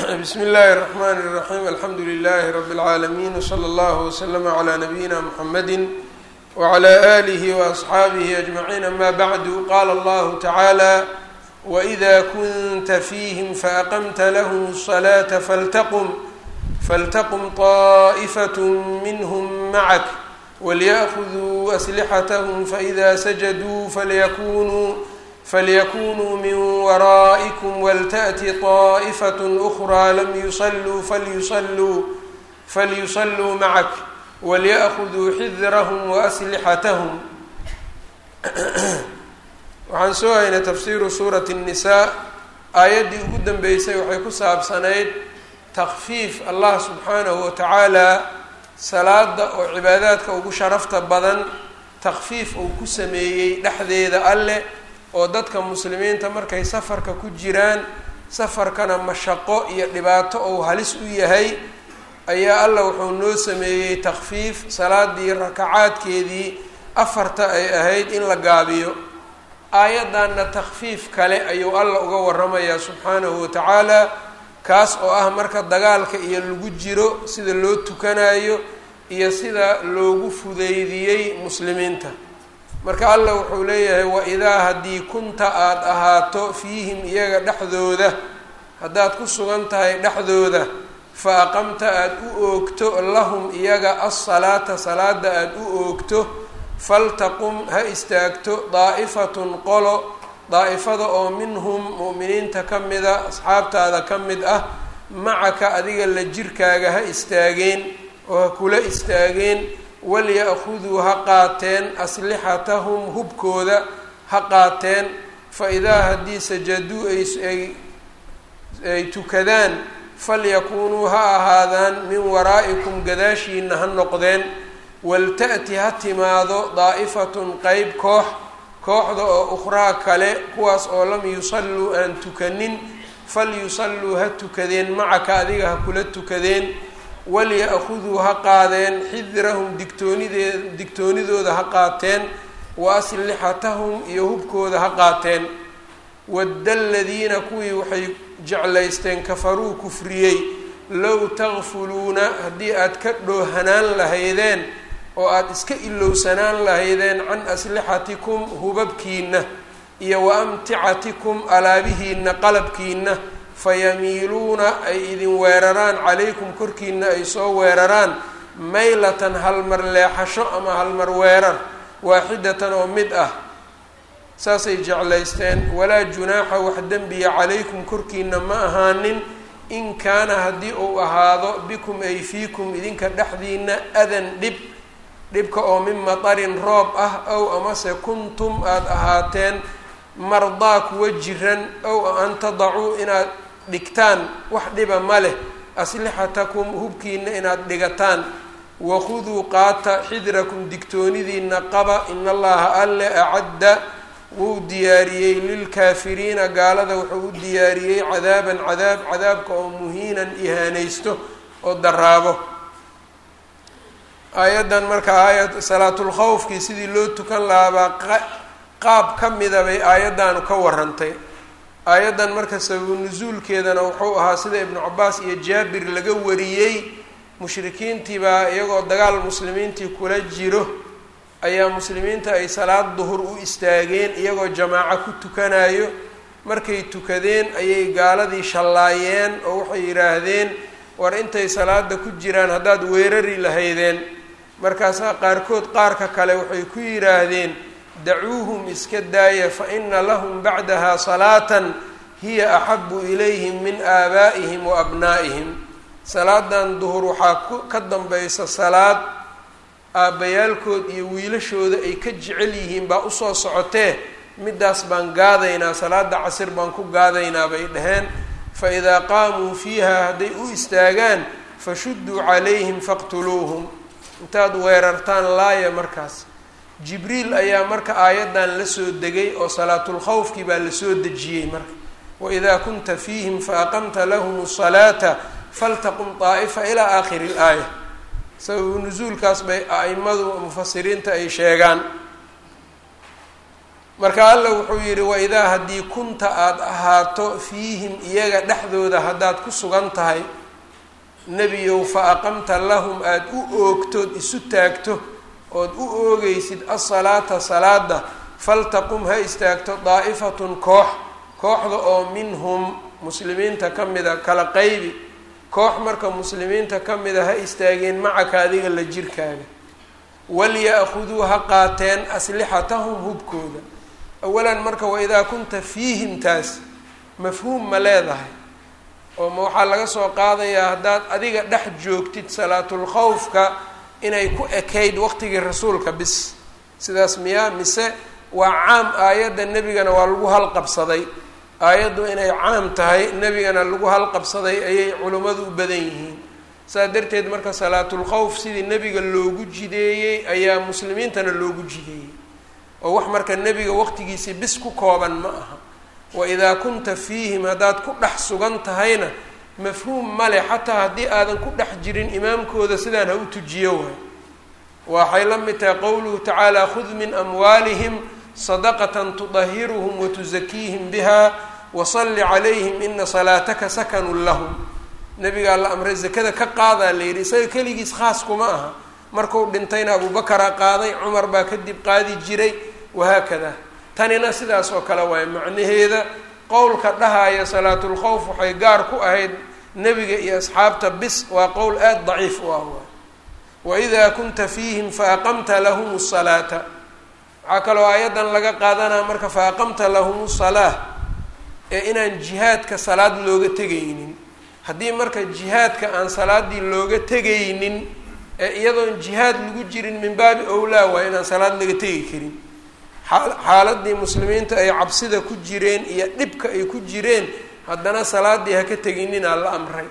bsm اllahi الرحmn الرaحيم alxamdu لlh رb العaalمين وslى اllه وslm عlى نbyina mحamedi وعlى آlih وأصxaabih أجمعين amا bعd qala اllah taعaalى وإda kunta fiihm faأqمta lahm الصلاة fltqm fltqm طaئfaة minhm mعk wlيأkhذuu أslxathm faإida sajaduu falyakunuu falyakunuu min waraaئikm wlتأti طaئfaة أkrى lam yuصluu falyuصluu falyuصluu macak walyأkhuduu xidrhm وأslixathm waxaan soo haynay tafsiru suuraة الnisaa aayaddii ugu dambeysay waxay ku saabsanayd takfiif allah subxaanahu watacaala salaada oo cibaadaadka ugu sharafta badan takfiif uu ku sameeyey dhexdeeda alleh oo dadka muslimiinta markay safarka ku jiraan safarkana mashaqo iyo dhibaato ou halis u yahay ayaa allah wuxuu noo sameeyey takfiif salaadii rakacaadkeedii afarta ay ahayd in la gaabiyo aayaddanna takfiif kale ayuu alla uga waramayaa subxaanahu watacaala kaas oo ah marka dagaalka iyo lagu jiro sida loo tukanayo iyo sida loogu fudeydiyey muslimiinta marka allah wuxuu leeyahay wa-idaa haddii kunta aada ahaato fiihim iyaga dhexdooda haddaad ku sugan tahay dhexdooda fa aqamta aada u oogto lahum iyaga alsalaata salaada aada u oogto faltaqum ha istaagto daa'ifatun qolo daa'ifada oo minhum mu'miniinta ka mida asxaabtaada ka mid ah macaka adiga la jirkaaga ha istaageen oo ha kula istaageen walya-khuduu ha qaateen aslixatahum hubkooda ha qaateen fa idaa haddii sajaduu ay ay tukadaan falyakuunuu ha ahaadaan min waraa'ikum gadaashiina ha noqdeen walta'ti ha timaado daa'ifatun qeyb koox kooxda oo ukhraa kale kuwaas oo lam yusalluu aan tukanin falyusalluu ha tukadeen macaka adiga ha kula tukadeen walya-khuduu ha qaadeen xidrahum digtoonidee digtoonidooda ha qaateen wa aslixatahum iyo hubkooda ha qaateen wadda aladiina kuwii waxay jeclaysteen kafaruu kufriyey low takfuluuna haddii aad ka dhoohanaan lahaydeen oo aada iska ilowsanaan lahaydeen can aslixatikum hubabkiina iyo wa amticatikum alaabihiina qalabkiina fayamiiluuna ay idin weeraraan calaykum korkiina ay soo weeraraan maylatan halmar leexasho ama halmar weerar waaxidatan oo mid ah saasay jeclaysteen walaa junaaxa wax dembiya calaykum korkiina ma ahaanin in kaana haddii uu ahaado bikum ay fiikum idinka dhexdiina adan dhib dhibka oo min matarin roob ah ow amase kuntum aada ahaateen mardaa kuwa jiran ow an tadacuu inaad dhigtaan wax dhiba ma leh aslixatakum hubkiina inaad dhigataan wakhuduu qaata xidrakum digtoonidiina qaba in allaha alle acadda wuu diyaariyey lilkaafiriina gaalada wuxuu u diyaariyey cadaaban cadaab cadaabka oo muhiinan ihaanaysto oo daraabo aayaddan marka aayad salaatulkhawfkii sidii loo tukan lahaabaa qaab ka mida bay aayaddaanu ka warantay aayaddan marka sababu nusuulkeedana wuxuu ahaa sida ibnu cabaas iyo jaabir laga wariyey mushrikiintii baa iyagoo dagaal muslimiintii kula jiro ayaa muslimiinta ay salaad duhur u istaageen iyagoo jamaaco ku tukanayo markay tukadeen ayay gaaladii shallaayeen oo waxay yidhaahdeen war intay salaada ku jiraan haddaad weerari lahaydeen markaasaa qaarkood qaarka kale waxay ku yidhaahdeen dacuuhum iska daaya fa ina lahum bacdaha salaatan hiya axabu ilayhim min aabaa'ihim wa abnaa'ihim salaadan duhur waxaa ka dambaysa salaad aabbayaalkood iyo wiilashooda ay ka jecel yihiin baa usoo socotee midaas baan gaadaynaa salaada casir baan ku gaadaynaa bay dhaheen fa idaa qaamuu fiiha hadday u istaagaan fashudduu calayhim faqtuluuhum intaad weerartaan laaya markaas jibriil ayaa marka aayaddan la soo degay oo salaatulkhawfkii baa lasoo dejiyey marka waidaa kunta fiihim faaqamta lahum asalaata faltaqum daa'ifa ilaa aakhiri ilaaya sababu nusuulkaas bay a-imadu mufasiriinta ay sheegaan marka alla wuxuu yidhi waidaa haddii kunta aada ahaato fiihim iyaga dhexdooda haddaad ku sugan tahay nebiyow fa aqamta lahum aada u oogtood isu taagto ood u oogeysid asalaata salaada faltaqum ha istaagto daa'ifatun koox kooxda oo minhum muslimiinta ka mida kala qaybi koox marka muslimiinta ka mida ha istaageen macaka adiga la jirkaaga walya-khuduu ha qaateen aslixatahum hubkooda awalan marka waidaa kunta fiihim taas mafhuum ma leedahay oo ma waxaa laga soo qaadayaa haddaad adiga dhex joogtid salaatulkhawfka inay ku ekayd waqtigii rasuulka bis sidaas miyaa mise waa caam aayadda nebigana waa lagu halqabsaday aayaddu inay caam tahay nebigana lagu halqabsaday ayay culimmadu u badan yihiin saas darteed marka salaatulkhawf sidii nebiga loogu jideeyey ayaa muslimiintana loogu jideeyey oo wax marka nebiga waqtigiisii bis ku kooban ma aha waidaa kunta fiihim haddaad ku dhex sugan tahayna mafhuum male xataa haddii aadan ku dhex jirin imaamkooda sidaan ha u tujiyo waay waxay la mid tahay qowluhu tacaala khud min amwaalihim sadaqatan tudahiruhum watusakiihim biha wasalli calayhim ina salaataka sakanun lahum nabigaa la amray zakada ka qaadaa la yidhi isaga keligiis khaas kuma aha markuu dhintayna abubakaraa qaaday cumar baa kadib qaadi jiray wahaakada tanina sidaas oo kale waaye macnaheeda qowlka dhahaya salaatulkhawf waxay gaar ku ahayd nebiga iyo asxaabta bis waa qowl aada daciif u ah waay waidaa kunta fiihim faaqamta lahum salaata waxaa kaloo aayaddan laga qaadanaa marka faaqamta lahum salaa ee inaan jihaadka salaad looga tegaynin haddii marka jihaadka aan salaadii looga tegaynin ee iyadoon jihaad lagu jirin min baabi owlaa waa inaan salaad laga tegi karin xaaladii muslimiinta ay cabsida ku jireen iyo dhibka ay ku jireen haddana salaadii ha ka tegininaa la amray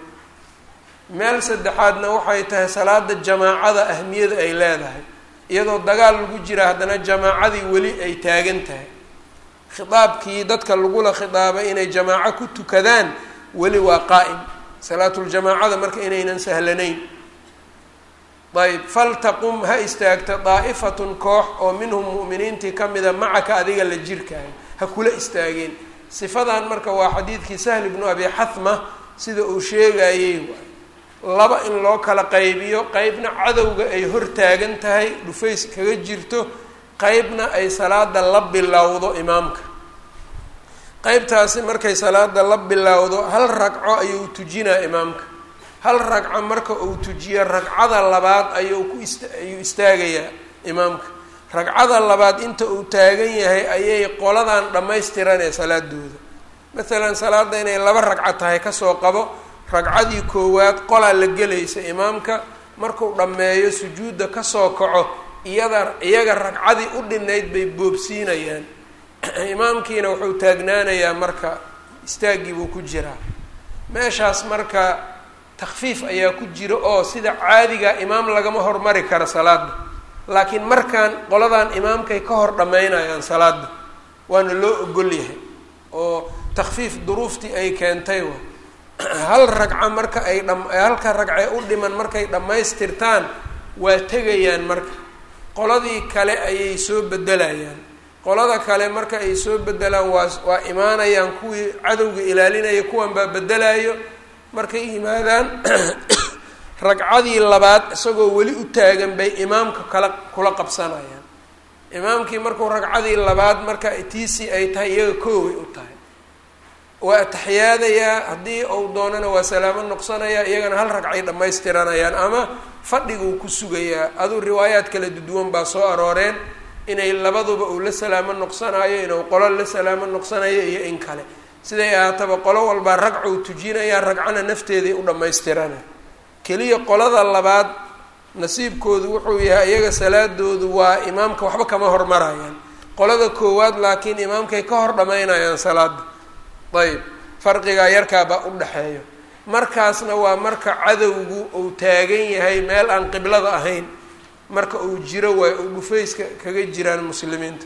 meel saddexaadna waxay tahay salaada jamaacada ahmiyada ay leedahay iyadoo dagaal lagu jira haddana jamaacadii weli ay taagan tahay khitaabkii dadka lagula khitaabay inay jamaaco ku tukadaan weli waa qaa'im salaatuljamaacada marka inaynan sahlanayn ayb faltaqum ha istaagta daa'ifatun koox oo minhum mu'miniintii ka mida macaka adiga la jirkaayo ha kula istaageen sifadan marka waa xadiidkii sahl ibnu abi xahma sida uu sheegayey laba in loo kala qaybiyo qeybna cadowga ay hor taagan tahay dhufays kaga jirto qeybna ay salaada la bilowdo imaamka qeybtaasi markay salaada la bilowdo hal ragco ayuu tujinaa imaamka hal ragco marka uu tujiyo ragcada labaad ayuu ku ist ayuu istaagayaa imaamka ragcada labaad inta uu taagan yahay ayay qoladan dhammaystiranee salaadooda masalan salaada inay laba ragco tahay kasoo qabo ragcadii koowaad qolaa la gelaysa imaamka markuu dhammeeyo sujuudda kasoo kaco iyada iyaga ragcadii u dhinayd bay boobsiinayaan imaamkiina wuxuu taagnaanayaa marka istaaggii buu ku jiraa meeshaas marka takfiif ayaa ku jira oo sida caadiga imaam lagama hormari karo salaada laakiin markaan qoladan imaamkay ka hor dhammaynayaan salaada waana loo ogol yahay oo takfiif duruuftii ay keentay wa hal ragco marka ay dham halka ragcee u dhiman markay dhammaystirtaan waa tegayaan marka qoladii kale ayay soo bedelayaan qolada kale marka ay soo bedelaan waa waa imaanayaan kuwii cadowga ilaalinaya kuwan baa bedelayo markay yimaadaan ragcadii labaad isagoo weli u taagan bay imaamka kala kula qabsanayaan imaamkii markuu ragcadii labaad marka tiisii ay tahay iyaga kooway u tahay waa ataxiyaadayaa haddii uu doonana waa salaamo noqsanayaa iyagana hal ragcay dhammaystiranayaan ama fadhiguu ku sugayaa aduu riwaayaad kala duduwan baa soo arooreen inay labaduba uu la salaamo noqsanayo inuu qolo la salaamo noqsanayo iyo in kale siday ahaataba qolo walbaa ragcou tujinayaa ragcana nafteeday u dhammaystirana keliya qolada labaad nasiibkoodu wuxuu yahay iyaga salaadoodu waa imaamka waxba kama hormarayaan qolada koowaad laakiin imaamkay ka hor dhammaynayaan salaada ayb farqigaa yarkaabaa u dhexeeyo markaasna waa marka cadowgu uu taagan yahay meel aan qiblada ahayn marka uu jiro waay uu dhufayska kaga jiraan muslimiinta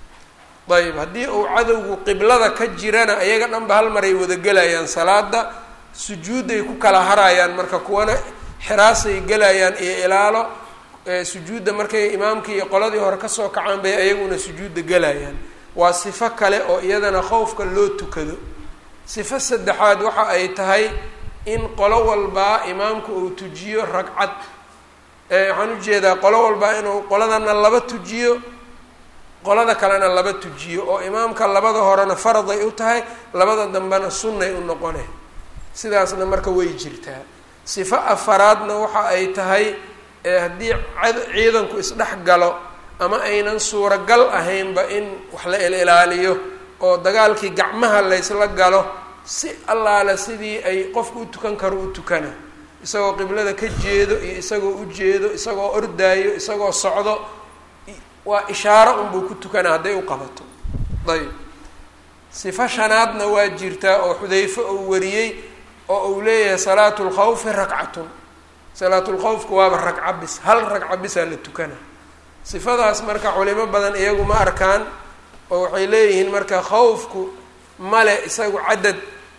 ayb haddii uu cadowgu qiblada ka jirana iyaga dhan ba hal maray wada gelayaan salaada sujuudday ku kala harayaan marka kuwana xiraasay gelayaan iyo ilaalo sujuudda markay imaamkii iyo qoladii hore kasoo kacaan bay ayaguna sujuudda gelayaan waa sifo kale oo iyadana khowfka loo tukado sifo saddexaad waxa ay tahay in qolo walbaa imaamku uu tujiyo ragcad waxaan ujeedaa qolo walbaa inuu qoladana laba tujiyo qolada kalena laba tujiyo oo imaamka labada horena faraday u tahay labada dambena sunnay u noqone sidaasna marka way jirtaa sifo afaraadna waxa ay tahay haddii ciidanku isdhex galo ama aynan suuragal ahaynba in wax la ilaaliyo oo dagaalkii gacmaha laysla galo si allaale sidii ay qofku u tukan karo u tukana isagoo qiblada ka jeedo iyo isagoo u jeedo isagoo ordaayo isagoo socdo waa ishaaro unbuu ku tukana hadday u qabato ayb sifo shanaadna waa jirtaa oo xudayfe uu wariyey oo uu leeyahay salaatu lkhawfi ragcatun salaatulkhawfku waaba ragca bis hal ragca bisaa la tukana sifadaas marka culimo badan iyagu ma arkaan oo waxay leeyihiin marka khawfku male isagu cadad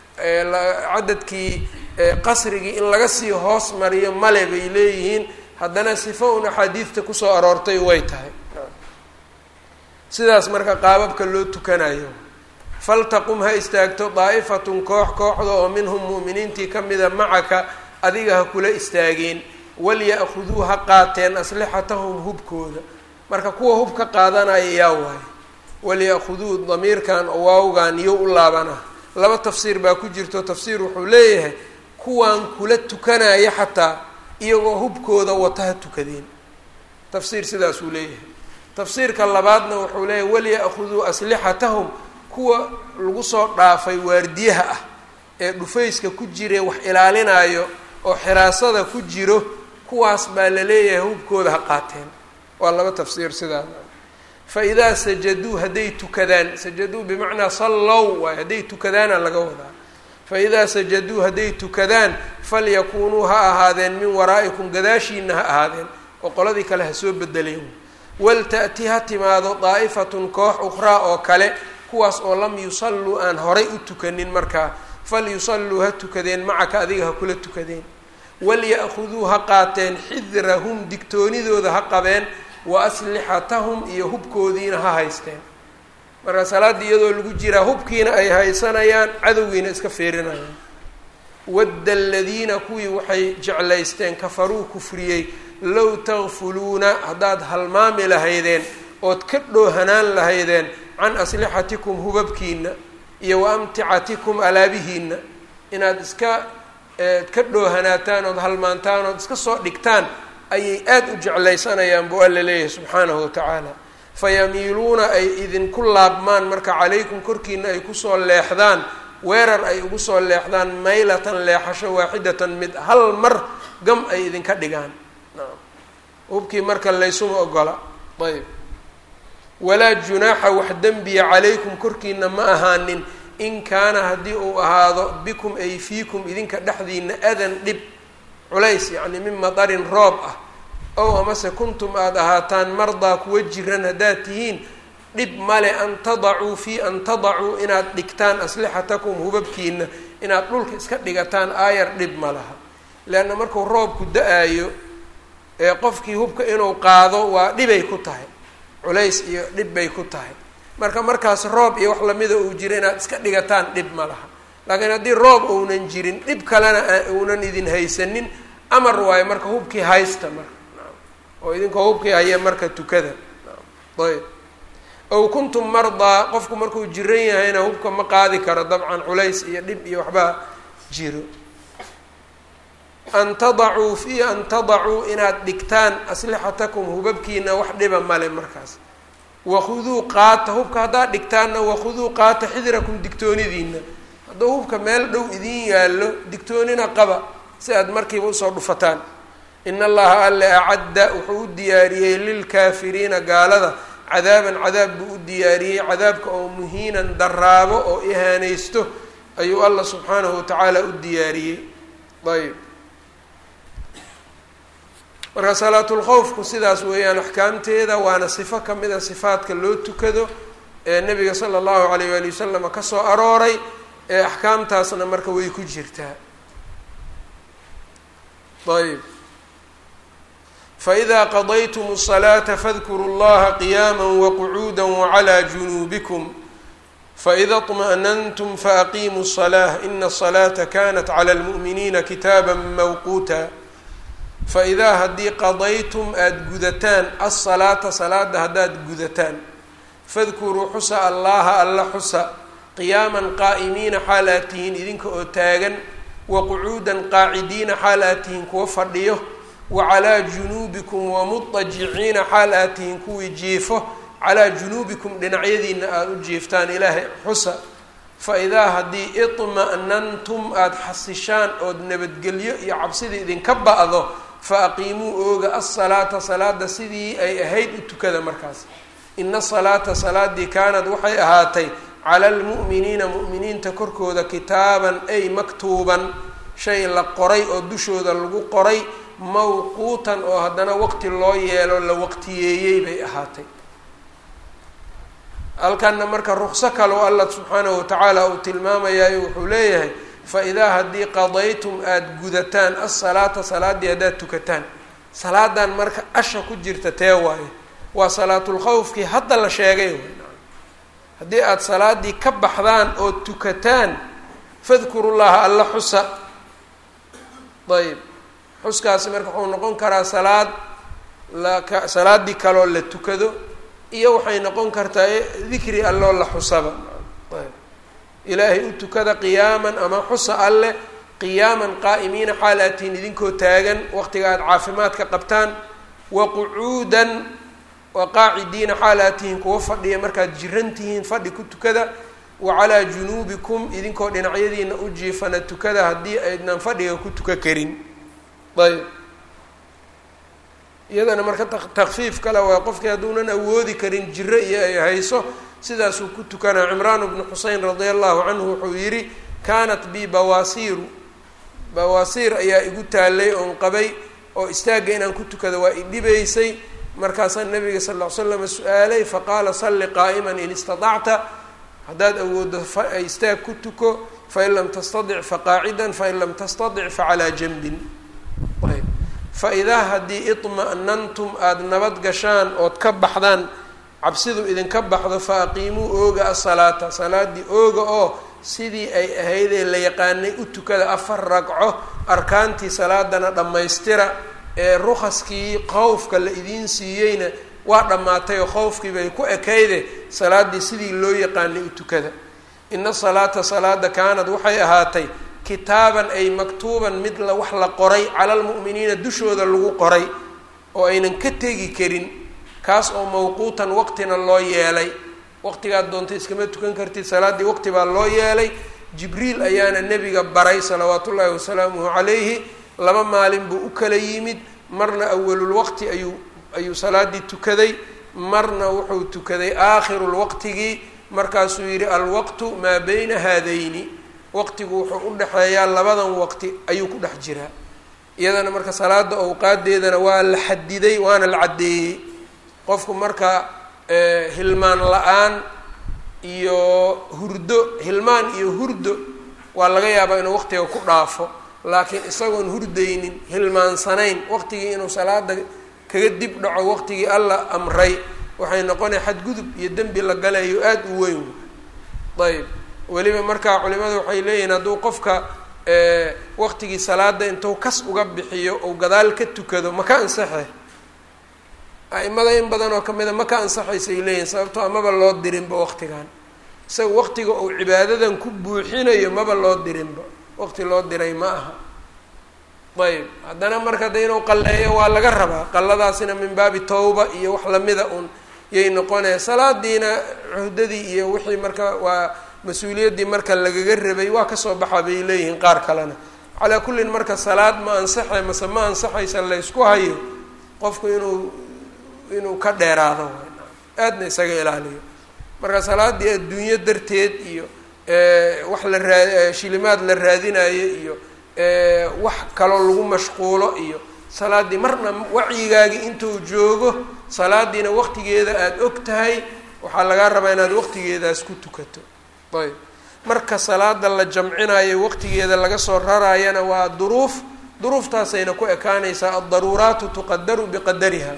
cadadkii qasrigii in laga sii hoos mariyo male bay leeyihiin haddana sifo un axaadiidta kusoo aroortay way tahay sidaas marka qaababka loo tukanayo faltaqum ha istaagto daa'ifatun koox kooxda oo minhum mu'miniintii ka mida macaka adiga ha kula istaageen walya-khuduu ha qaateen aslixatahum hubkooda marka kuwa hub ka qaadanaya yaa waaye walya-khuduu damiirkan waawgan iyo u laabana laba tafsiir baa ku jirto tafsiir wuxuu leeyahay kuwaan kula tukanaya xataa iyagoo hubkooda wata ha tukadeen tafsiir sidaasuu leeyahay tafsiirka labaadna wuxuu leeyahay walya-khuduu aslixatahum kuwa lagu soo dhaafay waardiyaha ah ee dhufayska ku jire wax ilaalinaayo oo xiraasada ku jiro kuwaas baa la leeyahay hubkooda ha qaateen waa laba tafsiir sidaa fa idaa sajaduu hadday tukadaan sajaduu bimacnaa sallow waay hadday tukadaana laga wadaa fa idaa sajaduu hadday tukadaan falyakuunuu ha ahaadeen min waraa'ikum gadaashiina ha ahaadeen oo qoladii kale ha soo bedeleen walta'ti ha timaado daa'ifatun koox ukhraa oo kale kuwaas oo lam yusalluu aan horay u tukanin markaa falyusalluu ha tukadeen macaka adiga ha kula tukadeen walya-khuduu ha qaateen xidrahum digtoonidooda ha qabeen wa aslixatahum iyo hubkoodiina ha haysteen marka salaaddii iyadoo lagu jiraa hubkiina ay haysanayaan cadowgiina iska feerinayaan wadda aladiina kuwii waxay jeclaysteen kafaruu kufriyey low takfuluuna haddaad halmaami lahaydeen ood ka dhoohanaan lahaydeen can aslixatikum hubabkiina iyo wa amticatikum alaabihiina inaad iska ka dhoohanaataan ood halmaantaan ood iska soo dhigtaan ayay aada u jeclaysanayaan buu alla leeyahay subxaanahu watacaala fayamiiluuna ay idinku laabmaan marka calaykum korkiina ay kusoo leexdaan weerar ay ugu soo leexdaan maylatan leexasho waaxidatan mid hal mar gam ay idinka dhigaan hubkii marka laysuma ogola ayb walaa junaaxa wax dembiya calaykum korkiina ma ahaanin in kaana haddii uu ahaado bikum ay fiikum idinka dhexdiina adan dhib culays yacni min madarin roob ah ow amase kuntum aada ahaataan mardaa kuwa jiran haddaad tihiin dhib male an tadacuu fii an tadacuu inaad dhigtaan aslixatakum hubabkiina inaad dhulka iska dhigataan aayar dhib ma laha leanna markuu roobku da-aayo ee qofkii hubka inuu qaado waa dhibay ku tahay culays iyo dhib bay ku tahay marka markaas roob iyo wax lamida uu jiro inaad iska dhigataan dhib ma laha laakiin haddii roob uunan jirin dhib kalena uunan idin haysanin amar waayo marka hubkii haysta marka oo idinkoo hubkii haya marka tukada ayb ow kuntum mardaa qofku markuu jiran yahayna hubka ma qaadi karo dabcan culays iyo dhib iyo waxbaa jiro an tadacuu fi an tadacuu inaad dhigtaan aslixatakum hubabkiina wax dhiba male markaas wakhuduu qaata hubka haddaad dhigtaanna wakhuduu qaata xidrakum digtoonidiina hadduu hubka meel dhow idin yaallo digtoonina qaba si aad markiiba usoo dhufataan in allaha alle acadda wuxuu u diyaariyey lilkaafiriina gaalada cadaaban cadaab buu u diyaariyey cadaabka oo muhiinan daraabo oo ihaanaysto ayuu allah subxaanahu watacaala u diyaariyey ayb marka salaatulkhowfku sidaas weeyaan axkaamteeda waana sifo kamid a sifaadka loo tukado ee nabiga sala allahu alayh waali wasalam kasoo arooray ee axkaamtaasna marka way ku jirtaa ayb faidaa qadaytum الصalaata fadkuruu اllaha qiyaama waqcuuda wclى junuubikum faida طmaأnantum faaqiimuu الصlaة ina الصlaata kanat clى اlmuؤminiina kitaaba mawquuta faidaa haddii qadaytum aada gudataan asalaata salaada haddaad gudataan fadkuruu xusa allaha alla xusa qiyaaman qaa'imiina xaal aad tihiin idinka oo taagan waqucuudan qaacidiina xaal aad tihiin kuwa fadhiyo wa calaa junuubikum wamudajiciina xaal aad tihiin kuwii jiifo calaa junuubikum dhinacyadiina aada u jiiftaan ilaahay xusa fa idaa haddii idma'nantum aada xasishaan ood nabadgelyo iyo cabsidii idinka ba'do fa aqiimuu ooga asalaata salaada sidii ay ahayd u tukada markaas ina salaata salaadii kaanad waxay ahaatay cala almu'miniina mu'miniinta korkooda kitaaban ay maktuuban shay la qoray oo dushooda lagu qoray mawquutan oo haddana waqti loo yeelo la waqtiyeeyey bay ahaatay halkanna marka ruqso kaloo allah subxaanahu watacaala uu tilmaamayayo wuxuu leeyahay fa idaa haddii qadaytum aada gudataan asalaata salaaddii haddaad tukataan salaadan marka asha ku jirta tee waayo waa salaatulkhawfkii hadda la sheegay haddii aada salaadii ka baxdaan oo tukataan fadkurullaha alla xusa ayb xuskaasi marka wuxuu noqon karaa salaad laka salaaddii kaloo la tukado iyo waxay noqon kartaa dikri alloo la xusaba ayb ilaahay u tukada qiyaaman ama xusa alleh qiyaaman qaa'imiina xaal aad tihiin idinkoo taagan waqtiga aada caafimaadka qabtaan wa qucuudan wa qaacidiina xaal aad tihiin kuwa fadhiya markaad jiran tihiin fadhi ku tukada wa calaa junuubikum idinkoo dhinacyadiina u jiifana tukada haddii aydnan fadhiga ku tuka karin ayb iyadana marka takfiif kale waa qofkii hadduunan awoodi karin jiro iyo ay hayso sidaasuu ku tukanaa cimraan bnu xusein radia allahu canhu wuxuu yidhi kaanat bi bawaasiiru bawaasiir ayaa igu taalay oon qabay oo istaagga inaan ku tukado waa idhibaysay markaasaa nabiga sal ll ly slam su-aalay faqaala salli qaa'iman in istatacta haddaad awooddo istaag ku tuko fain lam tastadic faqaacidan fain lam tastadic facalaa janbin ayb fa idaa haddii idma'nantum aada nabad gashaan ood ka baxdaan cabsidu idinka baxdo fa aqiimuu ooga asalaata salaaddii ooga oo sidii ay ahaydee la yaqaanay u tukada afar ragco arkaantii salaadana dhammaystira ee rukaskii qowfka la idiin siiyeyna waa dhammaatay oo qowfkii bay ku ekayde salaaddii sidii loo yaqaanay u tukada ina salaata salaada kaanad waxay ahaatay kitaaban ay maktuuban mid la wax la qoray cala almu'miniina dushooda lagu qoray oo aynan ka tegi karin kaas oo mawquutan waqtina loo yeelay waqtigaad doonta iskama tukan kartid salaaddii waqti baa loo yeelay jibriil ayaana nebiga baray salawaatu ullaahi wasalaamuhu calayhi laba maalin buu u kala yimid marna awalulwaqti ayuu ayuu salaaddii tukaday marna wuxuu tukaday aakhirulwaqtigii markaasuu yidhi alwaqtu maa bayna haadayni waqtigu wuxuu u dhexeeyaa labadan waqti ayuu ku dhex jiraa iyadana marka salaada awqaadeedana waa la xadiday waana la caddeeyey qofku marka hilmaan la-aan iyo hurdo hilmaan iyo hurdo waa laga yaabaa inuu waqtiga ku dhaafo laakiin isagoon hurdaynin hilmaansanayn waqtigii inuu salaada kaga dib dhaco waqtigii alla amray waxay noqonaya xadgudub iyo dembi la galayo aada u weyn ayb weliba markaa culimadu waxay leeyihiin hadduu qofka waqtigii salaada intuu kas uga bixiyo ou gadaal ka tukado ma ka ansaxe a-imada in badan oo kamida ma ka ansaxaysay leeyihin sababtoo amaba loo dirinba waqtigan isaga waqtiga uu cibaadadan ku buuxinayo maba loo dirinba waqti loo diray ma aha ayb haddana marka de inuu qalleeyo waa laga rabaa qalladaasina min baabi tawba iyo wax lamida un yay noqonaya salaadiina cuhdadii iyo wixii marka waa mas-uuliyaddii marka lagaga rabay waa kasoo baxa bay leeyihiin qaar kalena calaa kullin marka salaad ma ansaxay mase ma ansaxaysa laysku hayo qofku inuu inuu ka dheeraado aadna isaga ilaaliyo marka salaaddii adduunyo darteed iyo wax la raa shilimaad la raadinayo iyo wax kaloo lagu mashquulo iyo salaaddii marna wacyigaagii intuu joogo salaadiina waqtigeeda aada og tahay waxaa lagaa rabaa inaad waqtigeedaas ku tukato ayb marka salaada la jamcinayo waqtigeeda laga soo rarayana waa duruuf duruuftaasayna ku ekaanaysaa addaruuraatu tuqadaru biqadariha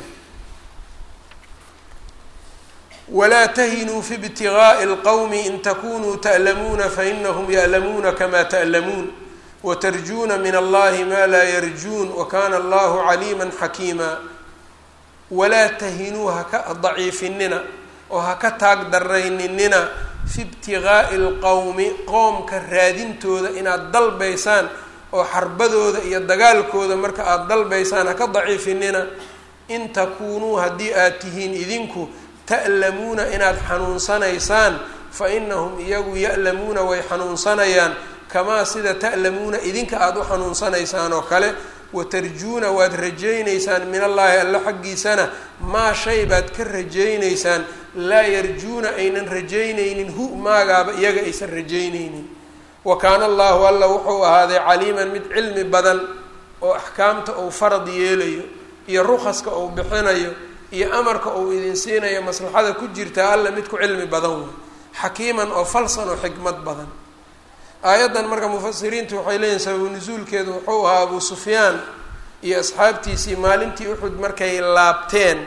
walaa tahinuu fi ibtigaa'i اlqowmi in takunuu ta'lamuuna fainahum ya'lamuuna kama ta'lamuun watarjuuna min allahi ma laa yarjuun wakana allahu caliima xakiima walaa tahinuu haka daciifinina oo haka taag darayninina fi ibtigaa'i اlqowmi qoomka raadintooda inaad dalbaysaan oo xarbadooda iyo dagaalkooda marka aada dalbaysaan haka daciifinina in takuunuu haddii aad tihiin idinku ta'lamuuna inaad xanuunsanaysaan fa inahum iyagu ya'lamuuna way xanuunsanayaan kamaa sida ta'lamuuna idinka aada u xanuunsanaysaan oo kale watarjuuna waad rajaynaysaan min allaahi alla xaggiisana maa shay baad ka rajaynaysaan laa yarjuuna aynan rajaynaynin hu maagaaba iyaga aysan rajaynaynin wa kaana allahu alla wuxuu ahaaday caliiman mid cilmi badan oo axkaamta uu farad yeelayo iyo rukaska uu bixinayo iyo amarka uu idin siinayo maslaxada ku jirtaa alla mid ku cilmi badan wey xakiiman oo falsan oo xikmad badan aayaddan marka mufasiriintu waxay leeyihin sababu nusuulkeedu wuxuu ahaa abuu sufyaan iyo asxaabtiisii maalintii uxud markay laabteen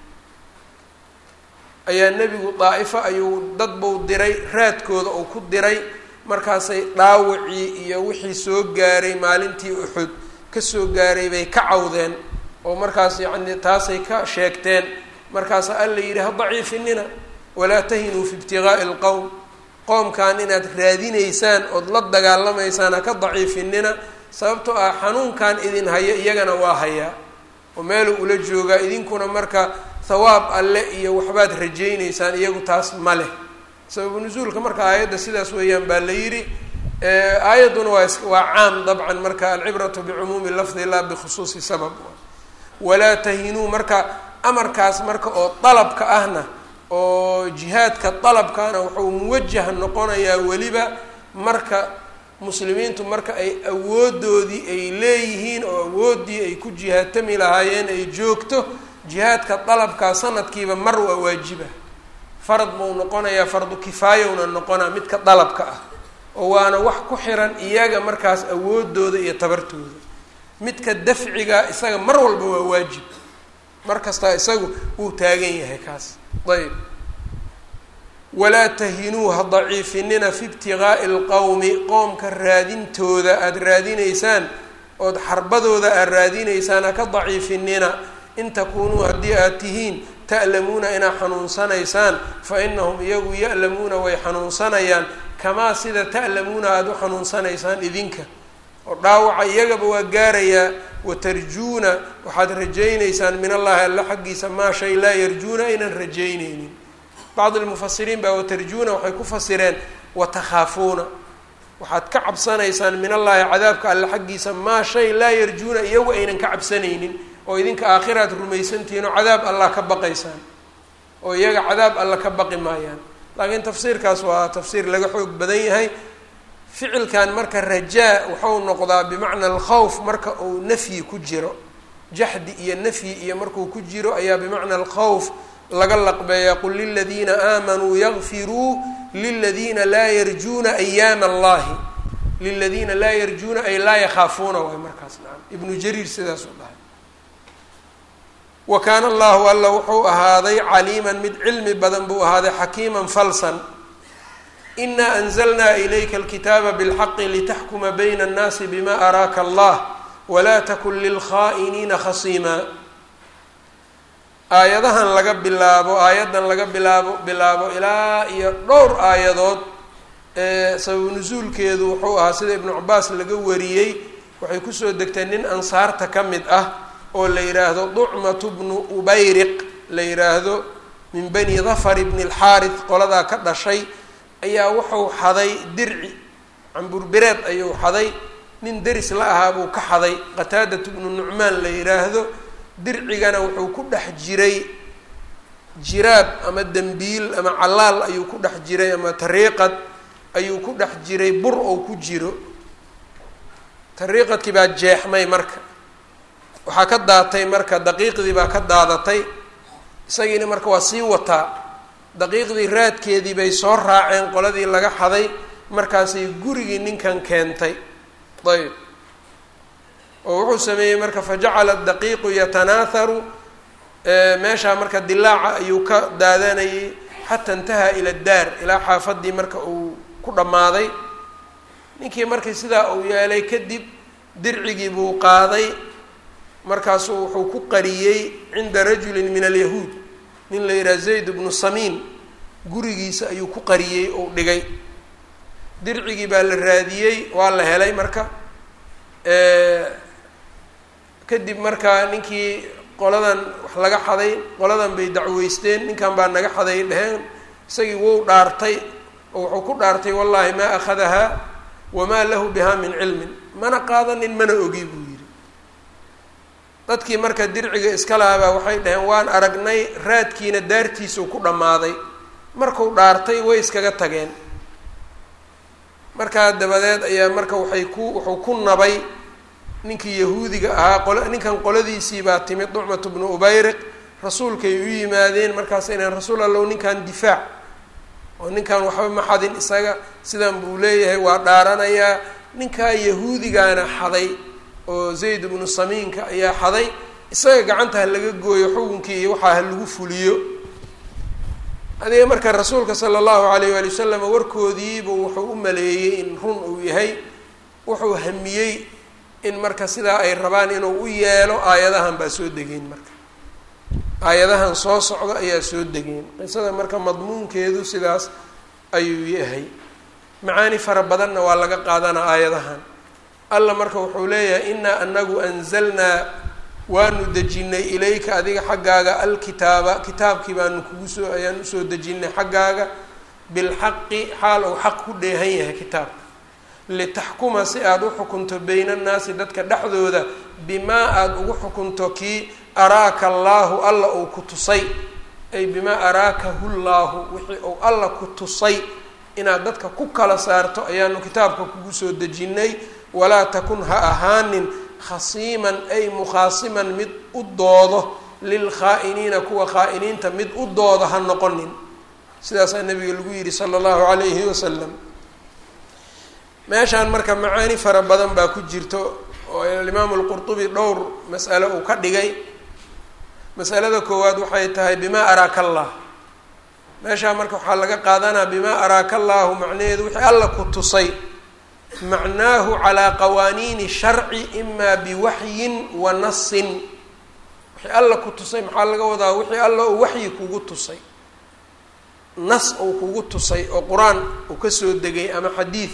ayaa nebigu daa'ifo ayuu dad buu diray raadkooda uu ku diray markaasay dhaawacii iyo wixii soo gaaray maalintii uxud kasoo gaaray bay ka cawdeen oo markaas yacni taasay ka sheegteen markaasa alla yidhi ha daciifinina walaa tahinuu fi ibtigaa'i alqowm qoomkan inaad raadinaysaan ood la dagaalamaysaan ha ka daciifinina sababtoo ah xanuunkan idin haya iyagana waa hayaa oo meeluu ula joogaa idinkuna marka thawaab alle iyo waxbaad rajaynaysaan iyagu taas ma leh sababu nusuulka marka aayadda sidaas weeyaan baa la yidhi aayadduna waa waa caam dabcan marka alcibratu bicumuumi lafdi laa bikhusuusi sabab walaa tahinuu marka amarkaas marka oo dalabka ahna oo jihaadka dalabkana wuxuu muwajah noqonayaa weliba marka muslimiintu marka ay awoodoodii ay leeyihiin oo awooddii ay ku jihaatami lahaayeen ay joogto jihaadka dalabkaa sanadkiiba mar waa waajiba farad buu noqonayaa fardu kifaayowna noqonaa midka dalabka ah oo waana wax ku xiran iyaga markaas awoodooda iyo tabartooda midka dafciga isaga mar walba waa waajib mar kastaa isagu wuu taagan yahay kaas ayb walaa tahinuu ha daciifinina fi ibtigaa'i alqowmi qoomka raadintooda aada raadinaysaan ood xarbadooda aad raadinaysaan ha ka daciifinina in takuunuu haddii aad tihiin ta'lamuuna inaad xanuunsanaysaan fa inahum iyagu ya'lamuuna way xanuunsanayaan kamaa sida ta'lamuuna aada u xanuunsanaysaan idinka oo dhaawaca iyagaba waa gaarayaa watarjuuna waxaad rajaynaysaan min allahi alla xaggiisa maa shay laa yarjuuna aynan rajaynaynin bacd lmufasiriin baa watarjuuna waxay ku fasireen watakhaafuuna waxaad ka cabsanaysaan min allahi cadaabka alle xaggiisa maa shay laa yarjuuna iyagu aynan ka cabsanaynin oo idinka aakhiraad rumaysantihiin oo cadaab allah ka baqaysaan oo iyaga cadaab alla ka baqi maayaan laakiin tafsiirkaas waa tafsiir laga xoog badan yahay ficilkan marka rajaa wuxuu noqdaa bimacna alkhawf marka uu nafyi ku jiro jaxdi iyo nafyi iyo markuu ku jiro ayaa bimacna alkhawf laga laqbeeyaa qul liladiina aamanuu yakfiruu liladiina laa yarjuuna ayaama allahi liladiina laa yarjuuna ay laa yakhaafuuna waay markaas nacam ibnu jariir sidaasuu dhahay wa kaana allahu alla wuxuu ahaaday caliiman mid cilmi badan buu ahaaday xakiiman falsan inaa anzalnaa ilayka alkitaaba bilxaqi litaxkuma bayna annaasi bima araaka allah walaa takun lilkhaa'iniina khasiima aayadahan laga bilaabo aayaddan laga bilaabo bilaabo ilaa iyo dhowr aayadood ee sababu nusuulkeedu wuxuu ahaa sida ibnu cabaas laga wariyey waxay kusoo degtay nin ansaarta ka mid ah oo la yidhaahdo ducmatu bnu ubayriq la yidhaahdo min bani dafar bni alxaarid qoladaa ka dhashay ayaa wuxuu xaday dirci camburbireed ayuu xaday nin deris la ahaa buu ka xaday qataadatu bnu nucmaan la yidhaahdo dircigana wuxuu ku dhex jiray jiraab ama dembiil ama callaal ayuu ku dhex jiray ama tariiqad ayuu ku dhex jiray bur oo ku jiro tariiqadkii baa jeexmay marka waxaa ka daatay marka daqiiqdii baa ka daadatay isagiina marka waa sii wataa daqiiqdii raadkeedii bay soo raaceen qoladii laga xaday markaasay gurigii ninkan keentay ayb oo wuxuu sameeyey marka fajacala daqiiqu yatanaaharu meeshaa marka dilaaca ayuu ka daadanayay xata intahaa ila daar ilaa xaafadii marka uu ku dhammaaday ninkii markii sidaa uu yeelay kadib dircigii buu qaaday markaasuu wuxuu ku qariyey cinda rajulin min alyahuud nin la yidhaha zayd bnu samiin gurigiisa ayuu ku qariyey ou dhigay dircigii baa la raadiyey waa la helay marka kadib markaa ninkii qoladan wax laga xaday qoladan bay dacweysteen ninkan baa naga xaday dheheen isagii wou dhaartay oo wuxuu ku dhaartay wallaahi maa akhadahaa wamaa lahu bihaa min cilmin mana qaadanin mana ogi buu yidhi dadkii marka dirciga iska lahabaa waxay dhaheen waan aragnay raadkiina daartiisuu ku dhammaaday markuu dhaartay way iskaga tageen markaa dabadeed ayaa marka waxay ku wuxuu ku nabay ninkii yahuudiga ahaa qol ninkan qoladiisii baa timid ducmatu bnu ubayriq rasuulkay u yimaadeen markaasay dhaheen rasuul allow ninkan difaac oo ninkan waxba ma xadin isaga sidan buu leeyahay waa dhaaranayaa ninkaa yahuudigaana xaday oo zayd bnu samiinka ayaa xaday isaga gacanta ha laga gooyo xukunkii iyo waxaa ha lagu fuliyo adiga marka rasuulka sala allahu alayh waali wasalam warkoodiibu wuxuu u maleeyey in run uu yahay wuxuu hamiyey in marka sidaa ay rabaan inuu u yeelo aayadahan baa soo degeen marka aayadahan soo socda ayaa soo degeen qisada marka madmuunkeedu sidaas ayuu yahay macaani fara badanna waa laga qaadanaa aayadahan alla marka wuxuu leeyahay inaa anagu anzalnaa waanu dejinay ilayka adiga xaggaaga alkitaaba kitaabkii baanu kugu soo ayaan usoo dejinay xaggaaga bilxaqi xaal ou xaq ku dheehan yahay kitaabka litaxkuma si aada u xukunto bayna annaasi dadka dhexdooda bimaa aada ugu xukunto kii araaka allaahu alla uu ku tusay ay bimaa araakahu llaahu wixii uu alla ku tusay inaad dadka ku kala saarto ayaanu kitaabka kugu soo dejinnay walaa takun ha ahaanin khasiiman ay mukhaasiman mid u doodo lilkhaa'iniina kuwa khaa'iniinta mid u doodo ha noqonin sidaasaa nabiga lagu yidhi sala allahu calayhi wasalam meeshaan marka macaani fara badan baa ku jirto oo alimaamu alqurtubi dhowr mas'alo uu ka dhigay masalada koowaad waxay tahay bimaa araaka allah meeshaa marka waxaa laga qaadanaa bimaa araaka allaahu macnaheedu wixii alla ku tusay macnaahu calaa qawaaniini sharci imaa biwaxyin wa nasin wixii alla ku tusay maxaa laga wadaa wixii alla uu waxyi kugu tusay nas uu kugu tusay oo qur-aan uu kasoo degay ama xadiid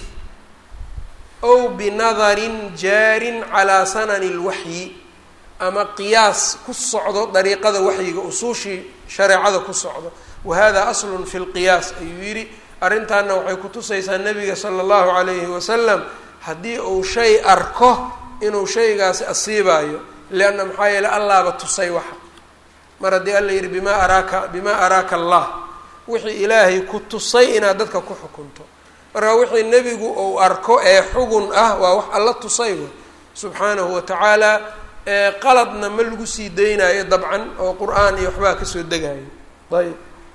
ow binadarin jaarin calaa sanani lwaxyi ama qiyaas ku socdo dariiqada waxyiga usuushii shareecada ku socdo wa hada aslun fi lqiyaas ayuu yidhi arrintaana waxay kutusaysaa nabiga sala allahu calayhi wasalam haddii uu shay arko inuu shaygaasi asiibaayo lianna maxaa yeele allaaba tusay waxa mar haddii alla yidhi bimaa araaka bimaa araaka allah wixii ilaahay ku tusay inaad dadka ku xukunto marka wixii nebigu uu arko ee xugun ah waa wax alla tusay w subxaanahu wa tacaala qaladna ma lagu sii daynayo dabcan oo qur-aan iyo waxbaa kasoo degayo ayb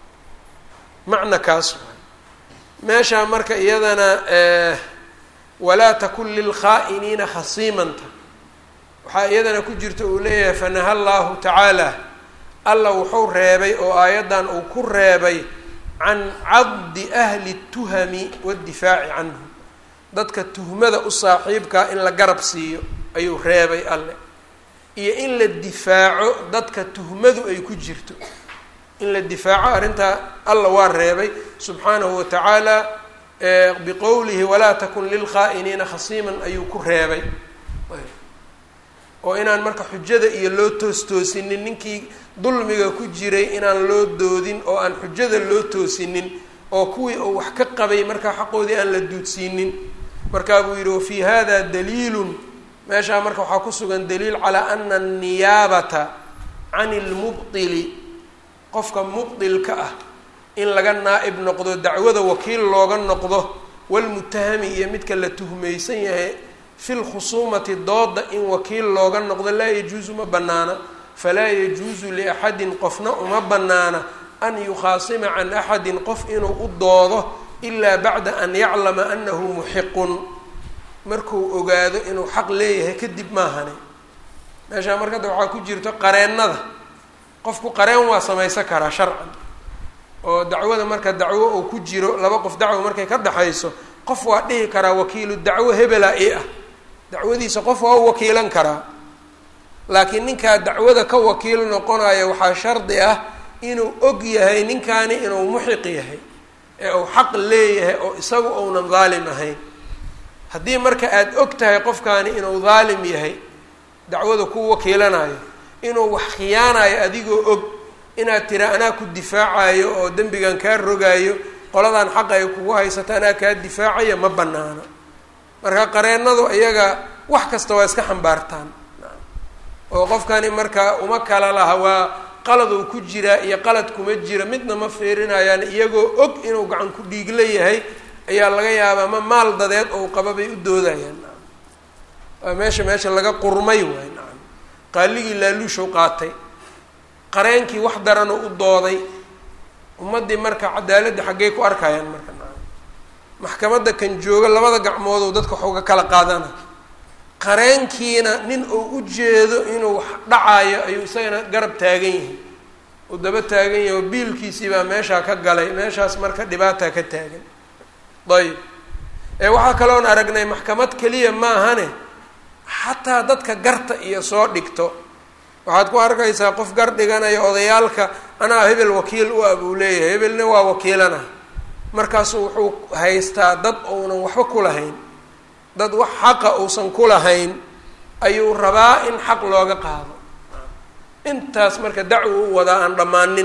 macna kaas meeshaa marka iyadana walaa takun lilkhaa'iniina khasiimanta waxaa iyadana ku jirta uu leeyahay fanaha llahu tacaala alla wuxuu reebay oo aayaddan uu ku reebay can caddi ahli tuhami waddifaaci canhum dadka tuhmada u saaxiibkaa in la garab siiyo ayuu reebay alle iyo in la difaaco dadka tuhmadu ay ku jirto in la difaaco arrintaa alla waa reebay subxaanahu wa tacaala biqowlihi walaa takun lilkhaa'iniina khasiiman ayuu ku reebay oo inaan marka xujada iyo loo toostoosinin ninkii dulmiga ku jiray inaan loo doodin oo aan xujada loo toosinin oo kuwii uu wax ka qabay markaa xaqoodii aan la duudsiinin markaa buu yidhi wafii hada daliilun meeshaa marka waxaa ku sugan daliil calaa ana anniyaabata can ilmubdili qofka mubdilka ah in laga naa-ib noqdo dacwada wakiil looga noqdo walmutahami iyo midka la tuhmaysan yahay fi lkhusuumati dooda in wakiil looga noqdo laa yajuusu ma banaana falaa yajuusu liaxadin qofna uma banaana an yukhaasima can axadin qof inuu u doodo ilaa bacda an yaclama anahu muxiqun markuu ogaado inuu xaq leeyahay kadib maahane meeshaa marka hadda waxaa ku jirto qareennada qofku qareen waa samaysan karaa sharcan oo dacwada marka dacwo uu ku jiro laba qof dacwo markay ka dhexayso qof waa dhihi karaa wakiilu dacwo hebela i ah dacwadiisa qof waa u wakiilan karaa laakiin ninkaa dacwada ka wakiil noqonaya waxaa shardi ah inuu og yahay ninkaani inuu muxiq yahay ee uu xaq leeyahay oo isagu uunan daalim ahayn haddii marka aada og tahay qofkaani inuu daalim yahay dacwada ku wakiilanayo inuu wax khiyaanayo adigoo og inaad tira anaa ku difaacayo oo dembigan kaa rogaayo qoladan xaq ay kugu haysato anaa kaa difaacaya ma banaano marka qareennadu iyaga wax kasta waa iska xambaartaan oo qofkani marka uma kala laha waa qaladuu ku jiraa iyo qalad kuma jira midna ma fiirinayaan iyagoo og inuu gacan ku dhiigla yahay ayaa laga yaabaa ma maal dadeed ou qaba bay u doodayaan waa meesha meesha laga qurmay waay nacam qaaligii laaluushow qaatay qareenkii wax daranoo u dooday ummaddii marka cadaaladda xaggey ku arkayaan marka nacam maxkamadda kan jooga labada gacmoodou dadka wax uga kala qaadana qareenkiina nin uu u jeedo inuu wax dhacayo ayuu isagana garab taagan yahay uu daba taagan yahay oo biilkiisii baa meeshaa ka galay meeshaas marka dhibaataa ka taagan ayb ee waxaa kaloon aragnay maxkamad keliya maahane xataa dadka garta iyo soo dhigto waxaad ku arkaysaa qof gar dhiganaya odayaalka anaa hebel wakiil u ah buu leeyahay hebelna waa wakiilana markaasu wuxuu haystaa dad uunan waxba ku lahayn dad wax xaqa uusan ku lahayn ayuu rabaa in xaq looga qaado intaas marka dacwo u wadaa aan dhammaanin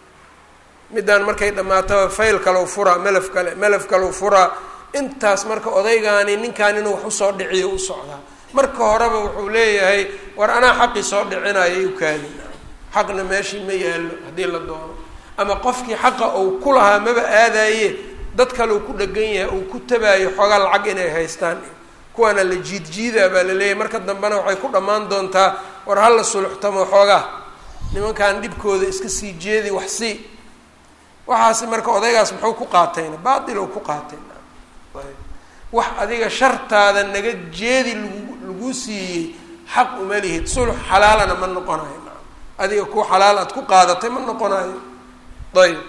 middaan markay dhammaataba fayl kalau furaa melaf kale melaf kalau furaa intaas marka odaygaani ninkaan inuu wax usoo dhiciyo u socdaa marka horeba wuxuu leeyahay war anaa xaqii soo dhicinaya u kaadi xaqna meeshii ma yaallo haddii la doono ama qofkii xaqa uu ku lahaa maba aadaye dad kale uu ku dhegan yahay uu ku tabaayo xoogaa lacag inay haystaan kuwaana la jiidjiidaa baa la leeyahay marka dambena waxay ku dhammaan doontaa war hala suluxtamo xoogaa nimankan dhibkooda iska sii jeedi wax sii waxaasi marka odaygaas muxuu ku qaatayna baatil ou ku qaatay wax adiga shartaada naga jeedi lagu lagu siiyey xaq uma lihid sulux xalaalana ma noqonayo adiga kuwa xalaal aad ku qaadatay ma noqonayo ayb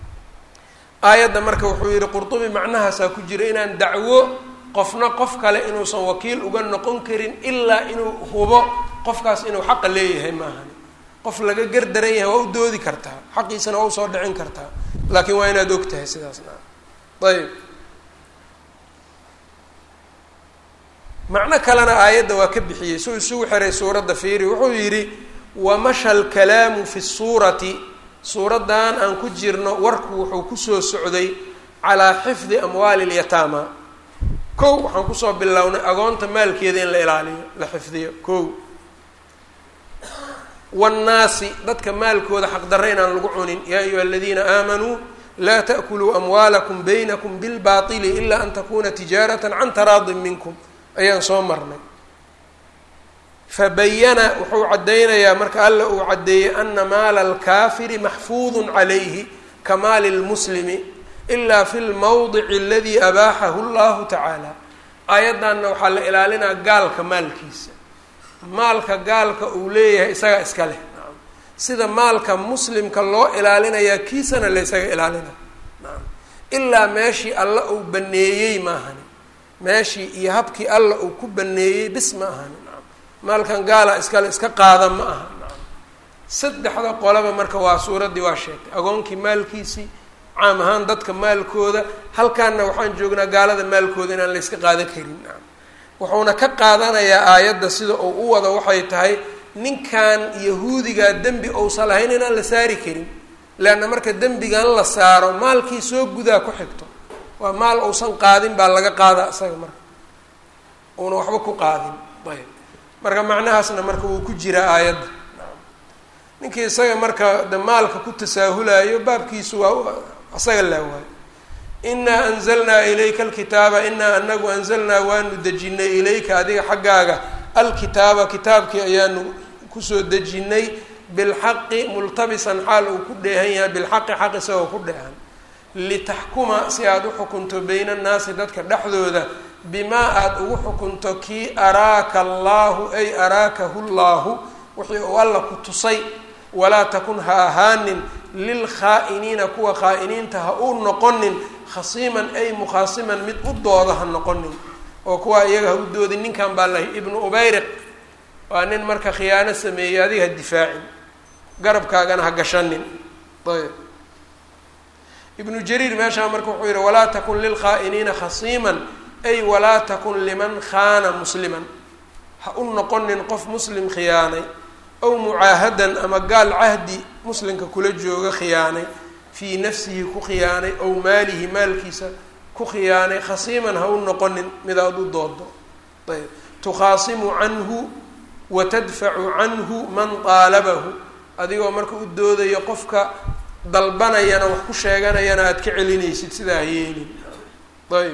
aayadda marka wuxuu yihi qurdubi macnahaasaa ku jira inaan dacwo qofna qof kale inuusan wakiil uga noqon karin ilaa inuu hubo qofkaas inuu xaqa leeyahay maahan qof laga gardaran yahay waa u doodi kartaa xaqiisana waa usoo dhicin kartaa laakiin waa inaad og tahay sidaasna ayb macno kalena aayadda waa ka bixiyey suu isugu xiray suuradda fiiri wuxuu yidhi wamasha alkalaamu fi suurati suuraddan aan ku jirno warku wuxuu kusoo socday calaa xifdi amwaali lyataama kow waxaan kusoo bilownay agoonta maalkeeda in la ilaaliyo la xifdiyo kow waannaasi dadka maalkooda xaqdarra inaan lagu cunin yaa ayuha aladiina aamanuu laa ta'kuluu amwaalakum baynakum bilbaatili ilaa an takuna tijaaratan can taraadin minkum ayaan soo marnay fabayana wuxuu caddaynayaa marka alla uu caddeeyey ana maala alkaafiri maxfuudun calayhi ka maali lmuslimi ilaa fi lmawdici aladii abaaxahu llahu tacaala aayaddanna waxaa la ilaalinaa gaalka maalkiisa maalka gaalka uu leeyahay isagaa iska leh naam sida maalka muslimka loo ilaalinayaa kiisana la ysaga ilaalina naam ilaa meeshii alla uu baneeyey maahani meeshii iyo habkii alla uu ku baneeyey bis ma ahani naam maalkan gaala iskale iska qaada ma aha naam saddexda qolaba marka waa suuraddii waa sheegtay agoonkii maalkiisii caam ahaan dadka maalkooda halkaanna waxaan joognaa gaalada maalkooda inaan la yska qaadan karin naam wuxuuna ka qaadanayaa aayadda sida uu u wado waxay tahay ninkan yahuudigaa dembi ousan lahayn inaan la saari karin leanna marka dembigan la saaro maalkii soo gudaa ku xigto waa maal uusan qaadin baa laga qaada isaga marka uuna waxba ku qaadin ayb marka macnahaasna marka wuu ku jiraa aayadda ninkii isaga marka de maalka ku tasaahulayo baabkiisu waa isaga laa waayo inaa anzalnaa ilayka alkitaaba inaa anagu anzalnaa waanu dejinay ilayka adiga xaggaaga alkitaaba kitaabkii ayaanu kusoo dejinay bilxaqi multabisan xaal uu ku dheehan yahay bilxaqi xaq isagoo ku dheehan litaxkuma si aada u xukunto bayna annaasi dadka dhexdooda bimaa aada ugu xukunto kii araaka allaahu ay araakahu llaahu wixii uu alla ku tusay walaa takun ha ahaanin lilkhaa'iniina kuwa khaa'iniinta ha uu noqonin khasiiman ay mukhaasiman mid u dooda ha noqonin oo kuwa iyaga ha u doodin ninkan baa lahay ibnu ubayriq waa nin marka khiyaano sameeyey adiga ha difaacin garabkaagana ha gashanin ayb ibnu jariir meeshaa marka wuxuu yihi walaa takun lilkhaa'iniina khasiiman ay walaa takun liman khaana musliman ha u noqonin qof muslim khiyaanay aw mucaahadan ama gaal cahdi muslimka kula jooga khiyaanay fii nafsihi ku khiyaanay aw maalihi maalkiisa ku khiyaanay khasiiman ha u noqonin midaad u doodo ayb tukhaasimu canhu wa tadfacu canhu man qaalabahu adigoo marka u doodayo qofka dalbanayana wax ku sheeganayana aada ka celinaysid sidaa yeelin ayb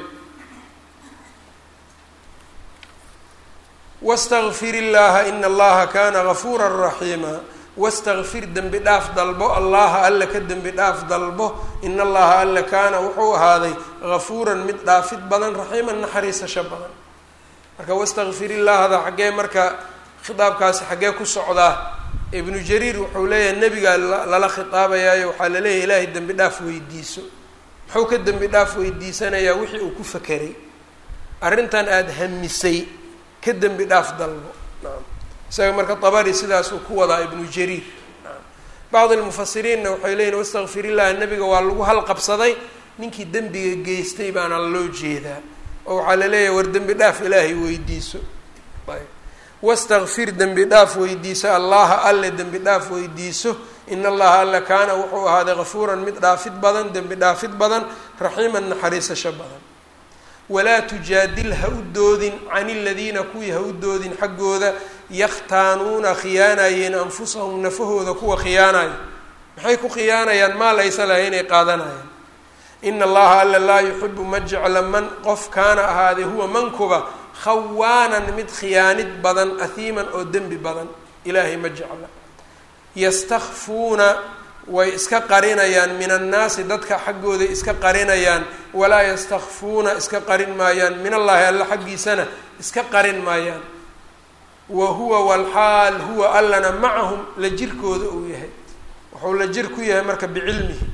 wastagfir illaha ina allaha kana gafuura raxiima wastakfir dembi dhaaf dalbo allaha alla ka dembi dhaaf dalbo in allaha alla kaana wuxuu ahaaday gafuuran mid dhaafid badan raxiiman naxariisasho badan marka wastakfir illahda xaggee marka khitaabkaasi xaggee ku socdaa ibnu jariir wuxuu leeyahay nebigaa lala khitaabayaayo waxaa laleeyahay ilaahay dembi dhaaf weydiiso muxuu ka dembi dhaaf weydiisanayaa wixii uu ku fakeray arrintan aada hamisay ka dembi dhaaf dalbo naam isaga marka dabari sidaasuu ku wadaa ibnu jariir naam bacdi almufasiriinna waxay leeyihin wastakfir illah nebiga waa lagu halqabsaday ninkii dembiga geystay baana loo jeedaa oo waxaa la leeyahay war dembi dhaaf ilaahay weydiiso ayb wastakfir dembi dhaaf weydiiso allaha alle dembi dhaaf weydiiso in allaha alle kaana wuxuu ahaaday gafuuran mid dhaafid badan dembi dhaafid badan raxiiman naxariisasho badan walaa tujaadil ha u doodin can iladiina kuwii ha u doodin xaggooda yakhtaanuuna khiyaanayeen anfusahum nafahooda kuwa khiyaanaya maxay ku khiyaanayaan maa laysa laha inay qaadanayaan ina allaha alla laa yuxibu ma jecla man qof kaana ahaaday huwa mankuba khawaanan mid khiyaanid badan ahiiman oo dembi badan ilaahay ma jecla yastakfuuna way iska qarinayaan min annaasi dadka xaggooday iska qarinayaan walaa yastakfuuna iska qarin maayaan min allaahi alla xaggiisana iska qarin maayaan wa huwa walxaal huwa allana macahum la jirkooda uu yahay wuxuu la jir ku yahay marka bicilmihi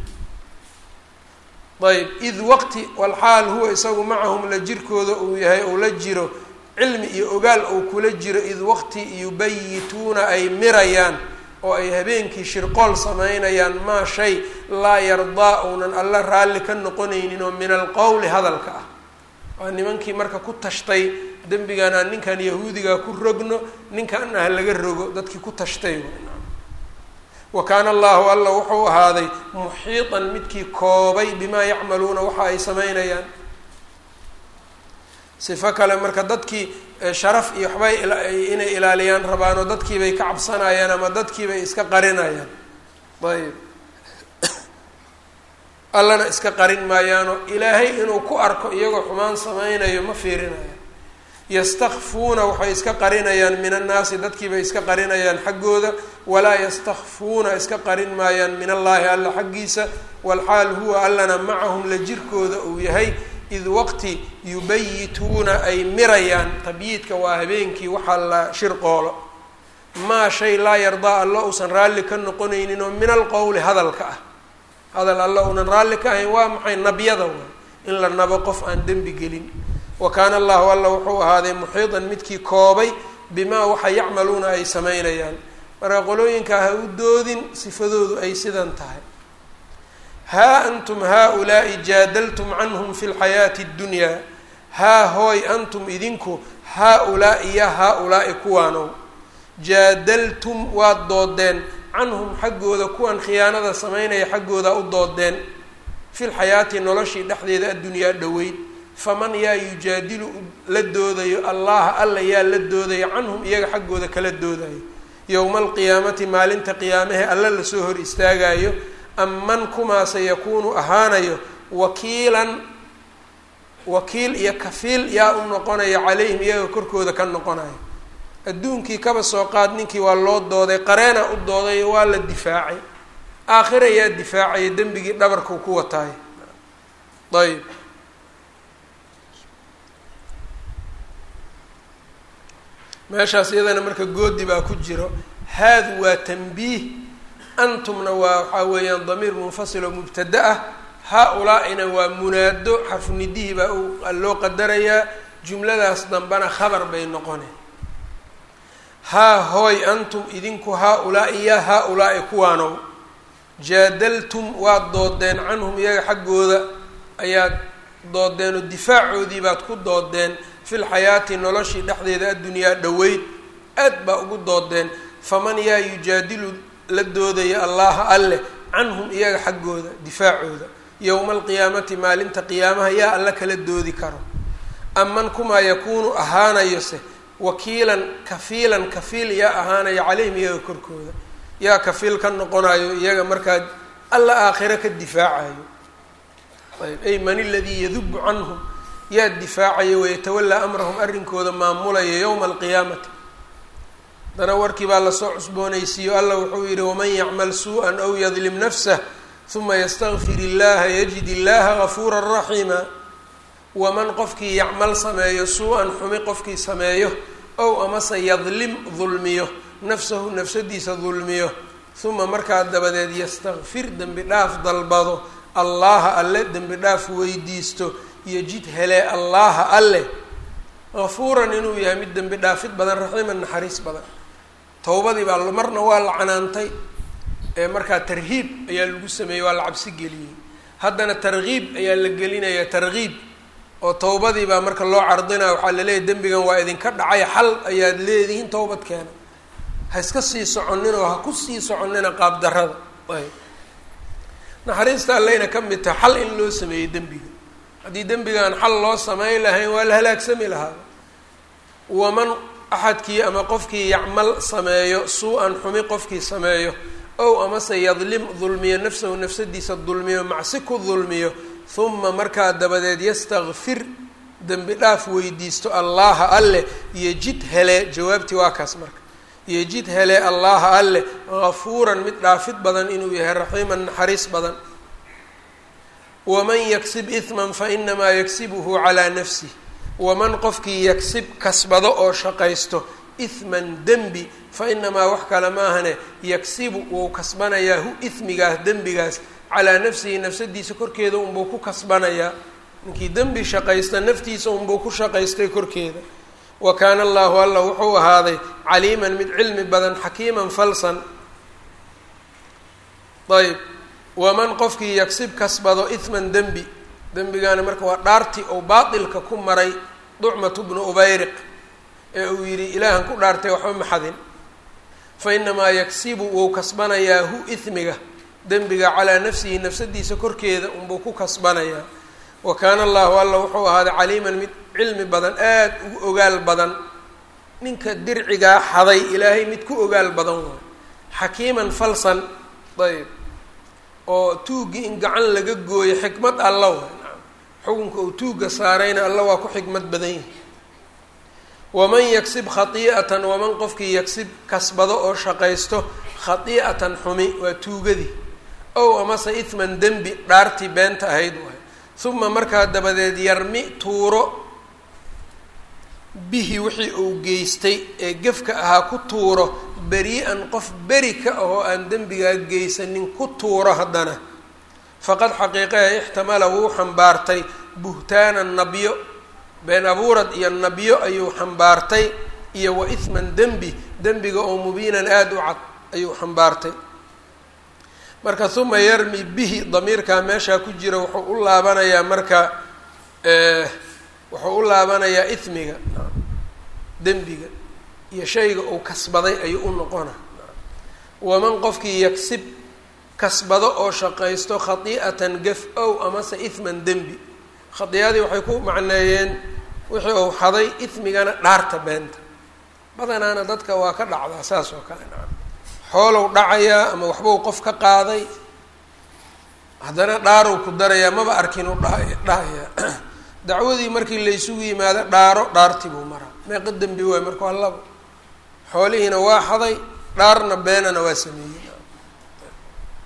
ayb id waqti walxaal huwa isagu macahum la jirkooda uu yahay uu la jiro cilmi iyo ogaal uu kula jiro id waqti yubayituuna ay mirayaan oo ay habeenkii shirqool samaynayaan maa shay laa yardaa uunan alla raalli ka noqonaynin oo min alqowli hadalka ah waa nimankii marka ku tashtay dembigan aan ninkan yahuudiga ku rogno ninkan ah laga rogo dadkii ku tashtay wa kaana allahu alla wuxuu ahaaday muxiitan midkii koobay bimaa yacmaluuna waxa ay samaynayaan sifo kale marka dadkii sharaf iyo waxbay inay ilaaliyaan rabaan oo dadkiibay ka cabsanayaan ama dadkiibay iska qarinayaan ayb allana iska qarin maayaanoo ilaahay inuu ku arko iyagoo xumaan samaynayo ma fiirinayaan yastakfuuna waxay iska qarinayaan min annaasi dadkiibay iska qarinayaan xaggooda walaa yastakfuuna iska qarin maayaan min allaahi alla xaggiisa walxaal huwa allana macahum la jirkooda uu yahay id waqti yubayituuna ay mirayaan tabyiidka waa habeenkii waxaa la shirqoolo maa shay laa yardaa alla uusan raalli ka noqonaynin oo min alqowli hadalka ah hadal alla uunan raalli ka ahayn waa maxay nabyada way in la nabo qof aan dembi gelin wa kaana allahu alla wuxuu ahaaday muxiidan midkii koobay bimaa waxa yacmaluuna ay samaynayaan marka qolooyinkaa ha u doodin sifadoodu ay sidan tahay haa antum haa-ulaa'i jaadaltum canhum fi lxayaati اddunyaa haa hooy antum idinku haa-ulaa'i ya haa-ulaa'i kuwaanow jaadaltum waad doodeen canhum xaggooda kuwan khiyaanada samaynaya xaggooda u doodeen fi lxayaati noloshii dhexdeeda addunyaa dhoweyd faman yaa yujaadilu la doodayo allaha alla yaa la doodayo canhum iyaga xaggooda kala doodayo yowma alqiyaamati maalinta qiyaamahe alla lasoo hor istaagayo aman kumaase yakuunu ahaanayo wakiilan wakiil iyo kafiil yaa u noqonaya calayhim iyaga korkooda ka noqonayo adduunkii kaba soo qaad ninkii waa loo dooday qareena u dooday waa la difaacay aakhira yaa difaacaya dembigii dhabarkau ku wataay ayb meeshaas iyadana marka goodi baa ku jiro haadu waa tanbiih antumna waa waxaa weeyaan damiir munfasil oo mubtada ah haa-ulaa-ina waa munaado xarfunidihii baa loo qadarayaa jumladaas dambena khabar bay noqone haa hooy antum idinku haa-ulaa-i yaa haa-ulaa-i kuwaanow jaadaltum waad doodeen canhum iyaga xaggooda ayaad doodeen oo difaacoodii baad ku doodeen fil xayaati noloshii dhexdeeda addunyaa dhoweyd aad baa ugu doodeen faman yaa yujaadilu la doodaya allaha alleh canhum iyaga xaggooda difaacooda yowma alqiyaamati maalinta qiyaamaha yaa alla kala doodi karo aman kumaa yakuunu ahaanayose wakiilan kafiilan kafiil yaa ahaanaya calayhim iyaga korkooda yaa kafiil ka noqonayo iyaga markaa alla aakhiro ka difaacayo ayb ay man aladii yadubu canhum yaa difaacaya wayatawallaa amrahum arrinkooda maamulaya yowma alqiyaamati haddana warkii baa lasoo cusboonaysiiyo alla wuxuu yidhi waman yacmal suu-an aw yadlim nafsah uma ystakfir illaha yajid illaha gafuura raxiima waman qofkii yacmal sameeyo suu-an xumi qofkii sameeyo ow amase yadlim dulmiyo nafsahu nafsadiisa dulmiyo uma markaa dabadeed yastakfir dembi dhaaf dalbado allaha alle dembi dhaaf weydiisto yajid helee allaha alle gafuuran inuu yahay mid dembi dhaafid badan raxiiman naxariis badan towbadii baa marna waa la canaantay ee markaa tarhiib ayaa lagu sameeyey waa la cabsi geliyey haddana tarkiib ayaa la gelinayaa tarkiib oo towbadii baa marka loo cardinaya waxaa laleeyahy dembigan waa idinka dhacay xal ayaad leedihiin towbad keena ha iska sii soconin oo ha ku sii soconina qaabdarada ayb naxariista alleyna ka mid tahay xal in loo sameeyey dembiga haddii dembigaan xal loo sameyn lahayn waa la halaagsami lahaa waman axadkii ama qofkii yacmal sameeyo suu-an xumi qofkii sameeyo ow amase yadlim dulmiyo nafsahu nafsadiisa dulmiyo macsi ku dulmiyo huma markaa dabadeed yastakfir dembi dhaaf weydiisto allaha alleh yejid hele jawaabtii waa kaas marka yejid hele allaha alleh gafuuran mid dhaafid badan inuu yahay raxiiman naxariis badan waman yaksib ihman fainamaa yaksibuhu calaa nafsih waman qofkii yagsib kasbado oo shaqaysto ihman dembi fa inamaa wax kale maahane yagsibu wuu kasbanayaa hu ihmigaas dembigaas calaa nafsihi nafsadiisa korkeeda unbuu ku kasbanayaa ninkii dembi shaqaysta naftiisa unbuu ku shaqaystay korkeeda wa kaana allahu alla wuxuu ahaaday caliiman mid cilmi badan xakiiman falsan ayb waman qofkii yagsib kasbado ihman dembi dembigaana marka waa dhaartii ou baatilka ku maray ducmatu bnu ubayriq ee uu yidhi ilaahan ku dhaartay waxba maxadin fa inamaa yagsibu wuu kasbanayaa hu ihmiga dembiga calaa nafsihi nafsadiisa korkeeda unbuu ku kasbanayaa wa kaana allahu alla wuxuu ahaaday caliiman mid cilmi badan aada ugu ogaal badan ninka dircigaa xaday ilaahay mid ku ogaal badan waay xakiiman falsan ayb oo tuuggii in gacan laga gooyo xikmad alla waay xukunka uu tuugga saarayna alla waa ku xikmad badan yahay waman yagsib khatii'atan waman qofkii yagsib kasbado oo shaqaysto khatii'atan xumi waa tuugadii ow amase ihman dembi dhaartii beenta ahayd waay uma markaa dabadeed yarmi tuuro bihi wixii uu geystay ee gefka ahaa ku tuuro beri-an qof beri ka ahoo aan dembigaa geysanin ku tuuro haddana faqad xaqiiqaha ixtamala wuu xambaartay buhtaanan nabyo been abuurad iyo nabyo ayuu xambaartay iyo wa ihman dembi dembiga oo mubiinan aada u cad ayuu xambaartay marka uma yarmi bihi damiirkaa meeshaa ku jira wuxuu u laabanayaa marka wuxuu u laabanayaa ismiga dembiga iyo shayga uu kasbaday ayuu u noqona waman qofkii yagsib kasbado oo shaqaysto khatii'atan gaf ow amase ihman dembi khadiicadii waxay ku macneeyeen wixii uu xaday ismigana dhaarta beenta badanaana dadka waa ka dhacdaa saas oo kale naca xoolow dhacayaa ama waxbuu qof ka qaaday haddana dhaarow ku darayaa maba arkin u dha dhahayaa dacwadii markii laysugu yimaado dhaaro dhaartii buu maraa meeqa dembi waay marka waa labo xoolihiina waa xaday dhaarna beenana waa sameeyey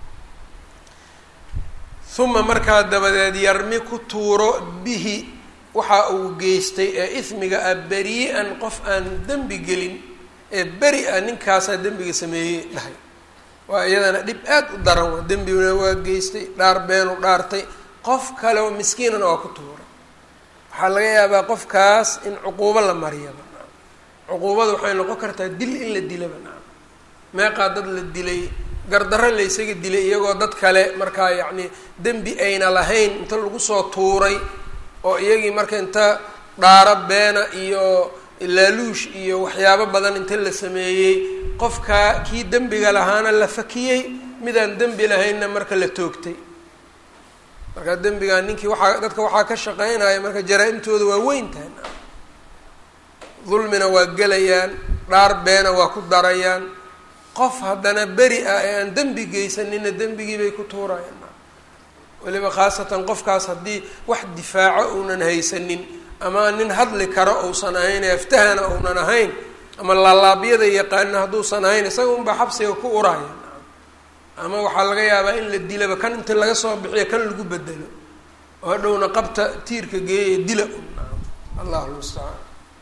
uma markaa dabadeed yarmi ku tuuro bihi waxa uu geystay ee ismiga ah beri-an qof aan dembi gelin ee beri a ninkaasaa dembiga sameeyey dhahay waa iyadana dhib aad u daran waa dembiguna waa geystay dhaar beenu dhaartay qof kale oo miskiinana waa ku tuuray waxaa laga yaabaa qofkaas in cuquubo la mariyaba cuquubada waxay noqon kartaa dil in la dilaba naam meeqaa dad la dilay gardarro la ysaga dilay iyagoo dad kale markaa yacni dembi ayna lahayn inta lagu soo tuuray oo iyagii marka inta dhaaro beena iyo laaluush iyo waxyaabo badan inta la sameeyey qofkaa kii dembiga lahaana la fakiyey midaan dembi lahaynna marka la toogtay marka dembigaa ninkii waxaa dadka waxaa ka shaqeynaya marka jaraa-imtooda waa weyn tahay dulmina waa gelayaan dhaar beena waa ku darayaan qof haddana beri ah ee aan dembi geysanina dembigii bay ku tuurayaan weliba khaasatan qofkaas haddii wax difaaco uunan haysanin ama nin hadli karo uusan ahayn ee aftahana uunan ahayn ama laalaabyada yaqaana hadduusan ahayn isaga unbaa xabsiga ku uraya ama waxaa laga yaabaa in la dilaba kan inta laga soo bixiyo kan lagu bedelo oo hadhowna qabta tiirka geeya dila un allahu lmustacaan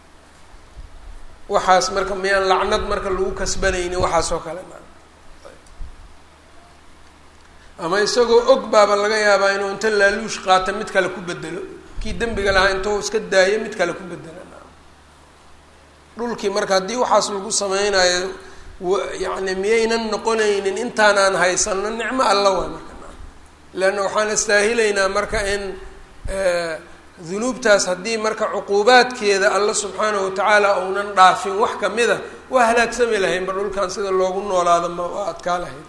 waxaas marka miyaan lacnad marka lagu kasbanaynin waxaas oo kale ama isagoo og baaba laga yaabaa inuu inta laaluush qaata mid kale ku bedelo kii dembiga lahaa intuu iska daayo mid kale ku bedela dhulkii marka haddii waxaas lagu sameynayo yacni miyaynan noqonaynin intaanaan haysano nicmo alla waa marka leanna waxaan istaahilaynaa marka in dunuubtaas haddii marka cuquubaadkeeda alla subxaanahu watacaala uunan dhaafin wax kamida waa halaagsami lahayn ba dhulkan sida loogu noolaado ma waa adkaa lahayn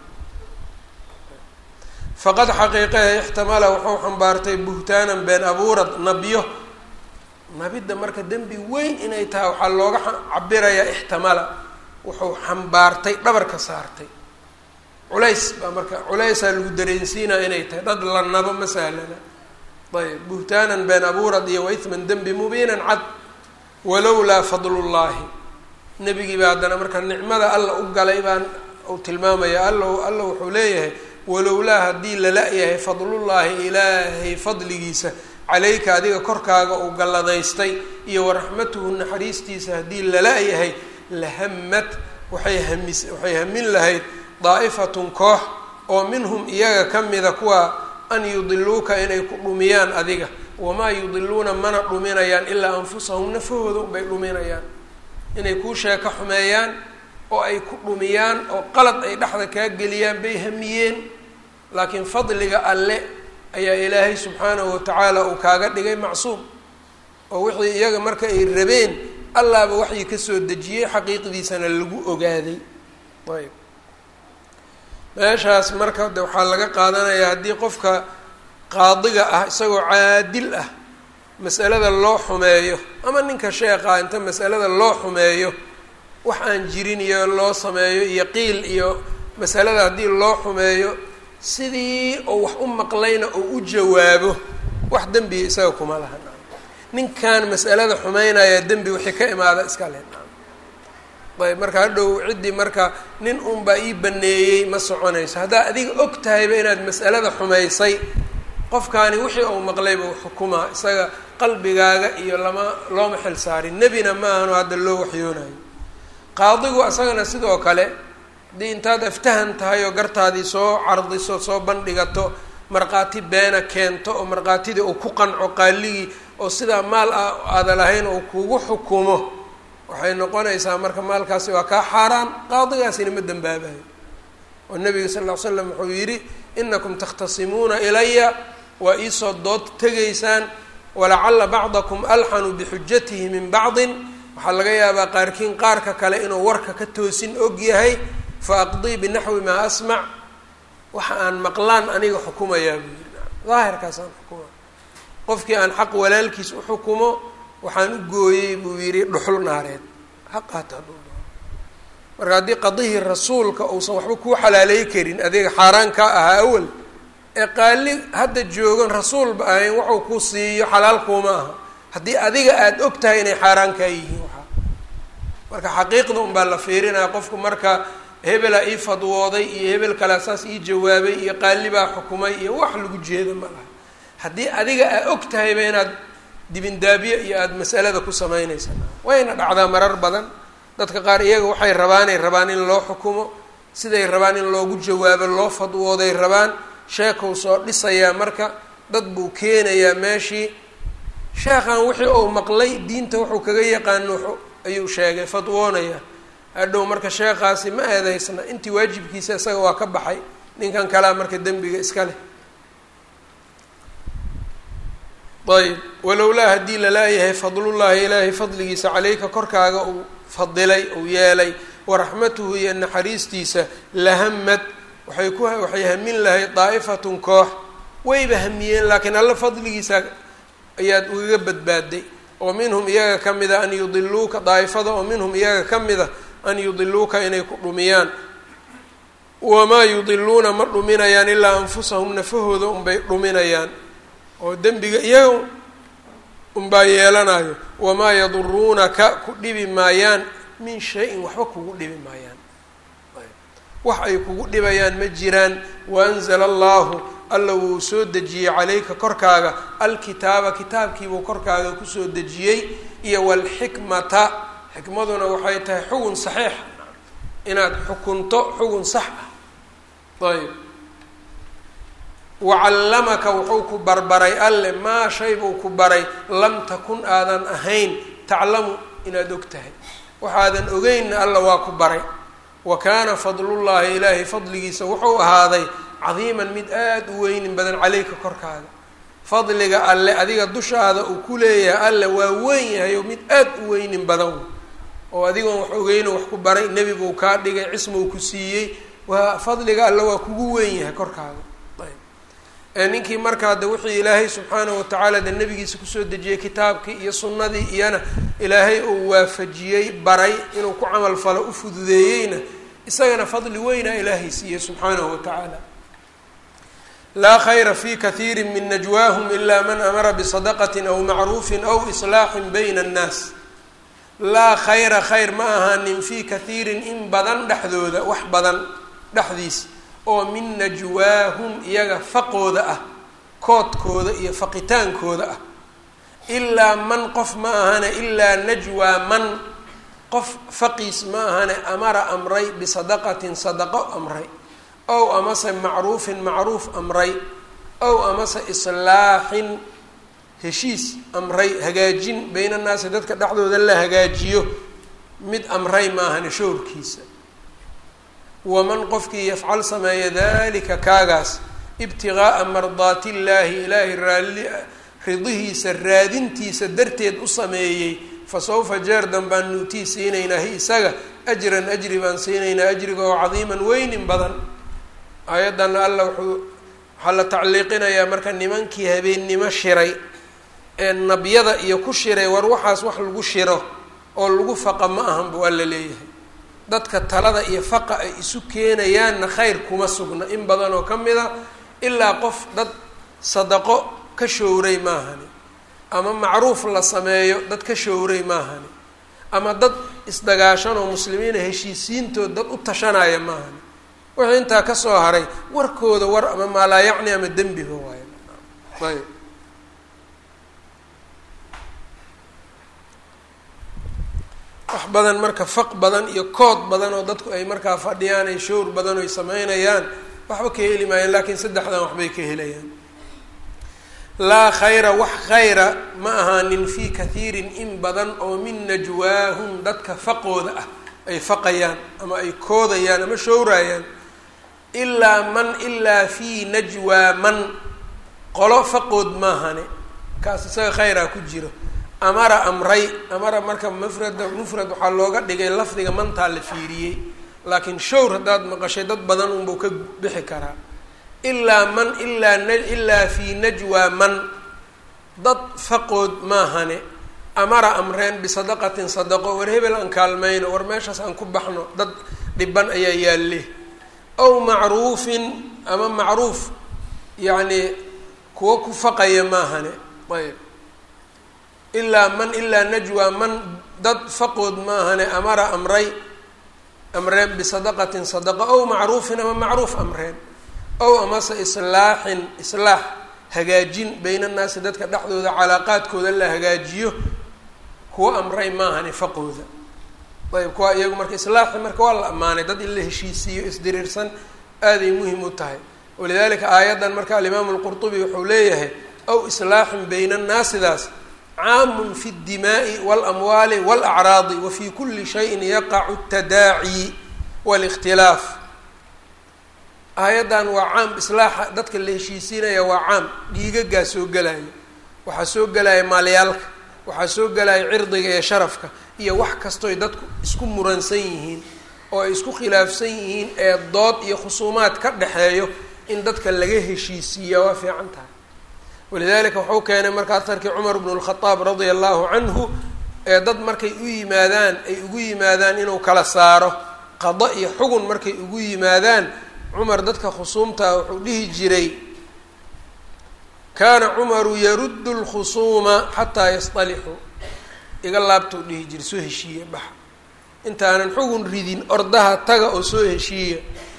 faqad xaqiiqaha ixtamala wuxuu xambaartay buhtaanan been abuurad nabyo nabidda marka dembi weyn inay tahay waxaa looga cabirayaa ixtamala wuxuu xambaartay dhabarka saartay culays baa marka culaysaa lagu dareensiinaa inay tahay dhad la nabo ma sahlana ayb buhtaanan been abuurad iyo waithman dembi mubiinan cad walowlaa fadlullaahi nebigii baa haddana marka nicmada alla u galay baan uu tilmaamaya alla alla wuxuu leeyahay walowlaa haddii lala-yahay fadlullaahi ilaahay fadligiisa calayka adiga korkaaga uu galladaystay iyo waraxmatuhu naxariistiisa haddii lala-yahay lahamad waxay hamis waxay hamin lahayd daa'ifatun koox oo minhum iyaga ka mida kuwa an yudiluuka inay ku dhumiyaan adiga wamaa yudiluuna mana dhuminayaan ilaa anfusahum nafahooda unbay dhuminayaan inay kuu sheeko xumeeyaan oo ay ku dhumiyaan oo qalad ay dhexda kaa geliyaan bay hamiyeen laakiin fadliga alle ayaa ilaahay subxaanahu watacaala uu kaaga dhigay macsuum oo wixii iyaga marka ay rabeen allaaba waxii kasoo dejiyey xaqiiqdiisana lagu ogaaday ayb meeshaas marka de waxaa laga qaadanayaa haddii qofka qaadiga ah isagoo caadil ah mas'alada loo xumeeyo ama ninka sheekha inta mas'alada loo xumeeyo wax aan jirin iyo loo sameeyo iyo qiil iyo masalada haddii loo xumeeyo sidii oo wax u maqlayna oo u jawaabo wax dembiya isaga kuma laha ninkan mas'alada xumeynaya dembi wixii ka imaada iska le ayb marka hadhow ciddii marka nin unbaa ii baneeyey ma soconayso haddaa adiga og tahayba inaad mas'alada xumaysay qofkaani wixii uu maqlayba xukumaa isaga qalbigaaga iyo lama looma xil saarin nebina ma ahano hadda loo waxyoonayo qaadigu isagana sidoo kale haddii intaad aftahan tahay oo gartaadii soo cardiso soo bandhigato markhaati beena keento oo markhaatidii uu ku qanco qaaligii oo sidaa maal a aada lahayn uu kugu xukumo waxay noqonaysaa marka maalkaasi waa kaa xaaraan qaadigaasina ma dembaabayo oo nabiga sal ll ly slam wuxuu yidhi inakum takhtasimuuna ilaya waa iisoo dood tegaysaan walacalla bacdakum alxanu bixujatihi min bacdin waxaa laga yaabaa qaarkiin qaarka kale inuu warka ka toosin og yahay fa aqdii binaxwi maa asmac waxa aan maqlaan aniga xukumayaa buu yidhi daahirkaasaan xukuma qofkii aan xaq walaalkiis u xukumo waxaan u gooyey buu yidhi dhuxul naareed xaqaata marka haddii qadihii rasuulka uusan waxba kuu xalaaleey karin adiga xaaraan kaa ahaa awal ee qaali hadda joogan rasuulba ahayn waxuu ku siiyo xalaal kuuma aha haddii adiga aada og tahay inay xaaraan kaa yihiin waxaa marka xaqiiqda unbaa la fiirinaya qofku marka hebelaa ii fadwooday iyo hebel kalea saas ii jawaabay iyo qaalibaa xukumay iyo wax lagu jeeda ma laha haddii adiga aa og tahayba inaad dibindaabye iyo aada masalada ku samaynaysa wayna dhacdaa marar badan dadka qaar iyaga waxay rabaanay rabaan in loo xukumo siday rabaan in loogu jawaabo loo fadwooday rabaan sheekow soo dhisayaa marka dad buu keenayaa meeshii sheekhan wixii uu maqlay diinta wuxuu kaga yaqaano ayuu sheegay fadwoonaya hadhow marka sheekhaasi ma eedeysna intii waajibkiisa isaga waa ka baxay ninkan kalea marka dembiga iska leh ayb walowlaa haddii lalaayahay fadlullaahi ilaahay fadligiisa caleyka korkaaga uu fadilay uu yeelay waraxmatuhu iyo naxariistiisa lahamad waxay ku waxay hamin lahayd daa'ifatun koox wayba hamiyeen laakiin alla fadligiisa ayaad ugaga badbaaday oo minhum iyaga ka mida an yudiluuka daa'ifada oo minhum iyaga ka mida an yudiluuka inay ku dhumiyaan wamaa yudiluuna ma dhuminayaan ilaa anfusahum nafahooda unbay dhuminayaan oo dembiga iyaga unbaa yeelanayo wamaa yaduruunaka ku dhibi maayaan min shay-in waxba kugu dhibi maayaan wax ay kugu dhibayaan ma jiraan waanzala allahu alla wuu soo dejiyey calayka korkaaga alkitaaba kitaabkiibuu korkaaga kusoo dejiyey iyo walxikmata xikmaduna waxay tahay xugun saxiix inaad xukunto xugun sax ah ayb wacallamaka wuxuu ku barbaray alle maa shay buu ku baray lam takun aadan ahayn taclamu inaad og tahay waxaadan ogeynna alla waa ku baray wa kaana fadlullaahi ilaahay fadligiisa wuxuu ahaaday cadiiman mid aada u weynin badan caleyka korkaaga fadliga alle adiga dushaada uu ku leeyahay alle waa weyn yahay oo mid aada u weynin badan oo adigoon wax ogeyno wax ku baray nebi buu kaa dhigay cismou ku siiyey waa fadliga alle waa kugu weyn yahay korkaaga ayb ninkii markaa de wixii ilaahay subxaanahu watacaala de nebigiisa kusoo dejiyey kitaabkii iyo sunnadii iyana ilaahay uu waafajiyey baray inuu ku camal falo u fududeeyeyna isagana fadli weynaa ilaahay siiyey subxaanahu watacaala laa khayra fi kathiiri min najwaahum ila man amara bisadaqatin aw macruufin aw islaaxin bayna annaas laa khayra khayr ma ahaanin fii kathiirin in badan dhexdooda wax badan dhexdiis oo min najwaahum iyaga faqooda ah koodkooda iyo faqitaankooda ah ilaa man qof ma ahane ilaa najwaa man qof faqiis ma ahane amara amray bisadaqatin sadaqo amray ow amase macruufin macruuf amray ow amase islaaxin heshiis amray hagaajin bayna naasi dadka dhexdooda la hagaajiyo mid amray maahane showrkiisa waman qofkii yafcal sameeya dalika kaagaas ibtigaaa mardaati illaahi ilaahay raalli ridihiisa raadintiisa darteed u sameeyey fa sawfa jeer danbaan nuutii siinaynaa hi isaga ajran ajri baan siinaynaa ajriga oo cadiiman weynin badan aayaddan alla wuxuu waxaa la tacliiqinayaa marka nimankii habeennimo shiray ee nabyada iyo ku shiray war waxaas wax lagu shiro oo lagu faqa ma ahan buu alla leeyahay dadka talada iyo faqa ay isu keenayaanna khayr kuma sugna in badan oo ka mid a ilaa qof dad sadaqo ka showray maahani ama macruuf la sameeyo dad ka showray maahani ama dad isdagaashan oo muslimiina heshiisiintood dad u tashanaya maahani wixii intaa kasoo haray warkooda war ama maalaayacni ama dembiba waayo ayb wax badan marka faq badan iyo kood badan oo dadku ay markaa fadhiyaan ay showr badan oy sameynayaan waxba ka heli maayaan laakiin saddexdan waxbay ka helayaan laa khayra wax khayra ma ahaanin fii kathiirin in badan oo min najwaahum dadka faqooda ah ay faqayaan ama ay koodayaan ama showraayaan ilaa man ilaa fii najwaa man qolo faqood maahane kaas isaga khayraa ku jiro amara amray amara marka mufrada mufrad waxaa looga dhigay lafdiga mantaa la fiiriyey laakiin showr haddaad maqashay dad badan unbuu ka bixi karaa ilaa man ilaa n ilaa fii najwaa man dad faqood maahane amara amreen bisadaqatin sadaqo war hebel aan kaalmayno war meeshaas aan ku baxno dad dhiban ayaa yaalle ow macruufin ama macruuf yacni kuwa ku faqaya maahane ayb ilaa man ilaa najwaa man dad faqood maahane amara amray amreen bisadaqatin sadaqa ow macruufin ama macruuf amreen ow amase islaaxin islaax hagaajin bayna annaasi dadka dhexdooda calaaqaadkooda la hagaajiyo kuwa amray maaha nifaqooda ayb kuwa iyagu marka islaaxi marka waa la ammaanay dad in la heshiisiiyo isdiriirsan aaday muhim u tahay walidalika aayaddan marka alimaamu lqurtubi wuxuu leeyahay aw islaaxin bayna annaasidaas caamun fi اdimaaءi wاlamwaali wاlacraadi wa fi kuli shayin yaqacu اtadaaci wاlاkhtilaaf aayaddan waa caam islaaxa dadka la heshiisiinaya waa caam dhiigagaa soo gelaya waxaa soo gelaya maalyaalka waxaa soo gelaya cirdiga iyo sharafka iyo wax kastoy dadku isku muransan yihiin oo ay isku khilaafsan yihiin ee dood iyo khusuumaad ka dhexeeyo in dadka laga heshiisiiya waa fiican tahay walidalika wuxuu keenay marka atarkii cumar bnu lkhadaab radia allahu canhu ee dad markay u yimaadaan ay ugu yimaadaan inuu kala saaro qado iyo xugun markay ugu yimaadaan cumar dadka khusuumtaa wuxuu dhihi jiray kaana cumaru yaruddu lkhusuuma xataa yastalixuu iga laabtuu dhihi jiray soo heshiiya baxa intaanan xugun ridin ordaha taga oo soo heshiiya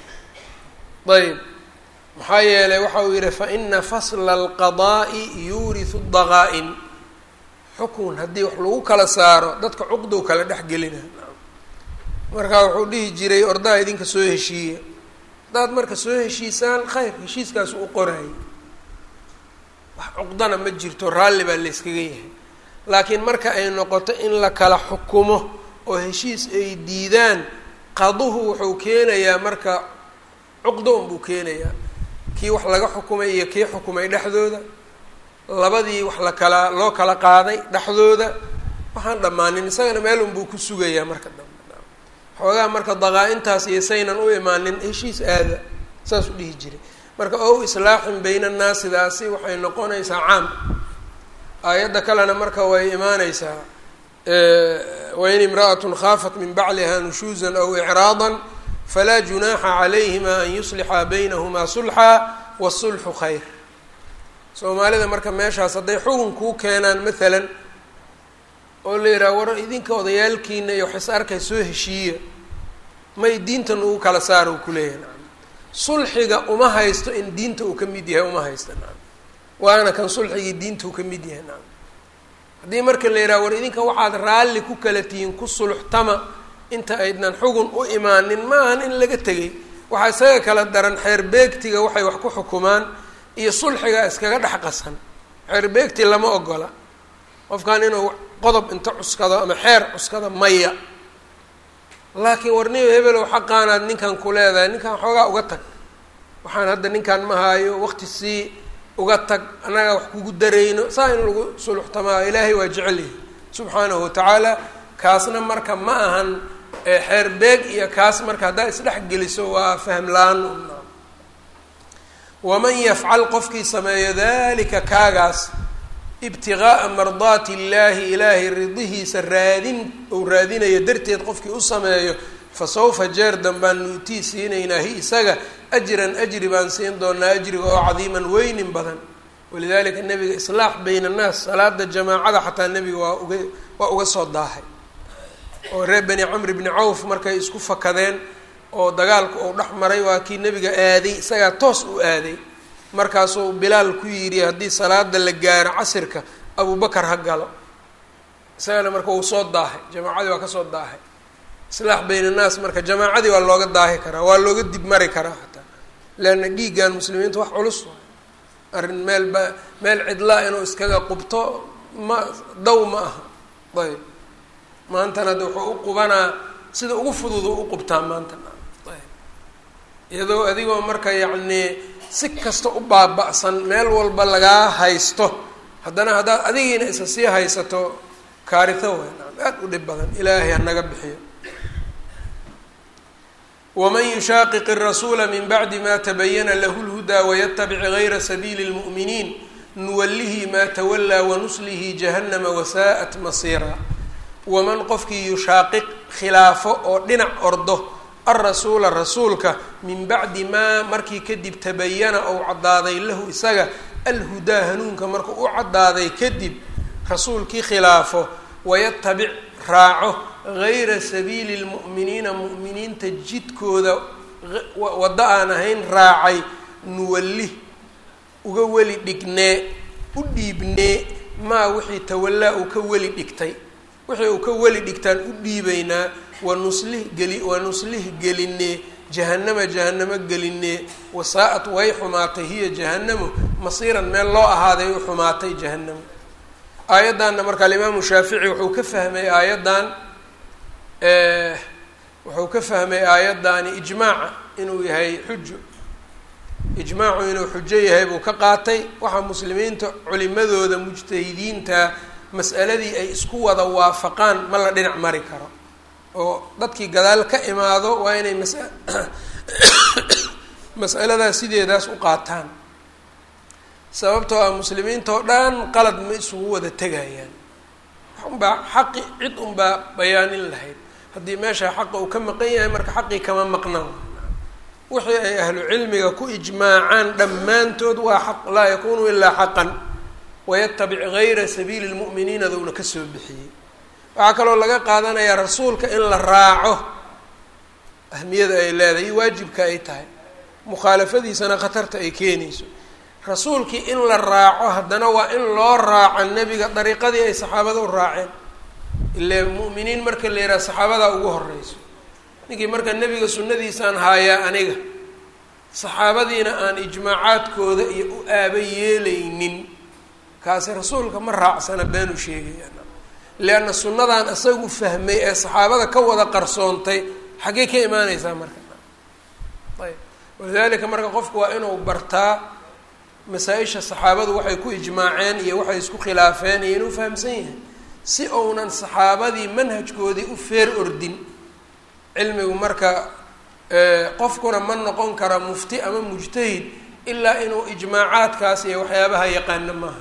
ayb maxaa yeelay waxa uu yihi faina fasla alqadaa'i yuurisu daqaa-in xukun haddii wax lagu kala saaro dadka cuqdow kala dhexgelina markaa wuxuu dhihi jiray ordaha idinka soo heshiiya haddaad marka soo heshiisaan khayr heshiiskaasu u qorayay wax cuqdana ma jirto raalli baa la yskaga yahay laakiin marka ay noqoto in la kala xukumo oo heshiis ay diidaan qaduhu wuxuu keenayaa marka cuqdo unbuu keenayaa kii wax laga xukumay iyo kii xukumay dhexdooda labadii wax la kala loo kala qaaday dhexdooda waxaan dhammaanin isagana meel unbuu ku sugayaa marka dambe xoogaha marka daqaa-intaas iyo saynan u imaanin heshiis aada saas u dhihi jiray marka ow islaaxin bayna annaasidaasi waxay noqonaysaa caam aayadda kalena marka way imaaneysaa wain imra'atun khaafat min bacliha nushuuzan aw icraadan falaa junaaxa calayhima an yuslixa baynahumaa sulxa wasulxu khayr soomaalida marka meeshaas hadday xugun kuu keenaan maalan oo la yidhaha war idinka odayaalkiina iyo wax is arkay soo heshiiya may diintan ugu kala saara uu kuleeyahay nacam sulxiga uma haysto in diinta uu ka mid yahay uma haysta nacam waana kan sulxigii diinta uu ka mid yahay nacam haddii marka la yidhaha war idinka waxaad raalli ku kala tihiin ku sulxtama inta aydnan xugun u imaanin maahan in laga tegay waxaa isaga kala daran xeer beegtiga waxay wax ku xukumaan iyo sulxiga iskaga dhex qasan xeer beegti lama ogola qofkan inuu qodob inta cuskado ama xeer cuskado maya laakiin warniyo hebelow xaqaanaad ninkan ku leedahay ninkan xoogaa uga tag waxaan hadda ninkan ma haayo waqti sii uga tag annaga wax kugu darayno saa in lagu suluxtamaa ilaahay waa jecel yahay subxaanahu watacaala kaasna marka ma ahan xeer beeg iyo kaas marka haddaa isdhex geliso waa fahm la-aan waman yafcal qofkii sameeyo dalika kaagaas ibtigaaa mardaati illaahi ilaahay ridihiisa raadin ou raadinayo darteed qofkii u sameeyo fa sawfa jeer danbaan nuutii siinaynaa hi isaga ajran ajri baan siin doonaa ajriga oo cadiiman weynin badan walidalika nebiga islaax bayna annaas salaada jamaacada xataa nebiga waa uga waa uga soo daahay oo reer bani camr bni cawf markay isku fakadeen oo dagaalku uu dhex maray waa kii nebiga aaday isagaa toos u aaday markaasuu bilaal ku yidhi haddii salaada la gaaro casirka abubakar ha galo isagana marka wuu soo daahay jamaacadii waa kasoo daahay islaax bayna annaas marka jamaacadii waa looga daahi karaa waa looga dib mari karaa xataa leanna dhiiggan muslimiinta wax culus waay arrin meel ba meel cidlaa inuu iskaga qubto ma daw ma aha ayb maantana de wuxuu u qubanaa sida ugu fududu u qubtaa maantana ayb iyadoo adigoo marka yacnii si kasta u baaba-san meel walba lagaa haysto haddana haddaad adigiina isa sii haysato kaarito way aada u dhib badan ilaahay hanaga bixiyo waman yushaaqiq الrasuula min bacdi ma tabayana lahu اlhudaa wayatabic gayra sabiili اlmu'miniin nuwalihi ma tawalaa wanuslihi jahannama wasaa'at masiira waman qofkii yushaaqiq khilaafo oo dhinac ordo alrasuula rasuulka min bacdi maa markii kadib tabayana ou caddaaday lahu isaga alhudaa hanuunka markuu u caddaaday kadib rasuulkii khilaafo wayatabic raaco gayra sabiili lmu'miniina mu'miniinta jidkooda waddo aan ahayn raacay nuwallih uga weli dhignee u dhiibnee maa wixii tawallaa uu ka weli dhigtay wixii uu ka weli dhigtaan u dhiibaynaa wanuslih geli wanuslih gelinee jahanama jahanamo gelinee wasaa-at way xumaatay hiya jahanamo masiiran meel loo ahaaday u xumaatay jahanamo aayaddanna marka alimaamu shaafici wuxuu ka fahmay aayaddan wuxuu ka fahmay aayaddaani ijmaaca inuu yahay xujo ijmaacu inuu xujo yahay buu ka qaatay waxaa muslimiinta culimadooda mujtahidiinta mas'aladii ay isku wada waafaqaan ma la dhinac mari karo oo dadkii gadaal ka imaado waa inay mas mas'aladaas sideedaas u qaataan sababtoo ah muslimiinta oo dhan qalad ma isugu wada tegayaan unbaa xaqi cid unbaa bayaanin lahayd haddii meesha xaqa uu ka maqan yahay marka xaqii kama maqnaan wixii ay ahlu cilmiga ku ijmaacaan dhammaantood waa xaq laa yakunu ilaa xaqan wayatabic gayra sabiili lmu'miniina downa kasoo bixiyey waxaa kaloo laga qaadanayaa rasuulka in la raaco ahmiyada ay leedahay iyo waajibka ay tahay mukhaalafadiisana khatarta ay keenayso rasuulkii in la raaco haddana waa in loo raaco nebiga dariiqadii ay saxaabada u raaceen ile mu'miniin marka la yidhaha saxaabadaa ugu horeyso ninkii marka nebiga sunnadiisaan haayaa aniga saxaabadiina aan ijmaacaadkooda iyo u aaba yeelaynin kaasi rasuulka ma raacsana beenu sheegaya leanna sunnadan isagu fahmay ee saxaabada ka wada qarsoontay xaggey ka imaaneysaa marka ayb walidalika marka qofku waa inuu bartaa masaa-isha saxaabadu waxay ku ijmaaceen iyo waxay isku khilaafeen iyo inuu fahamsan yahay si uunan saxaabadii manhajkoodii u feer ordin cilmigu marka qofkuna ma noqon kara mufti ama mujtahid ilaa inuu ijmaacaadkaas iyo waxyaabaha yaqaano maaha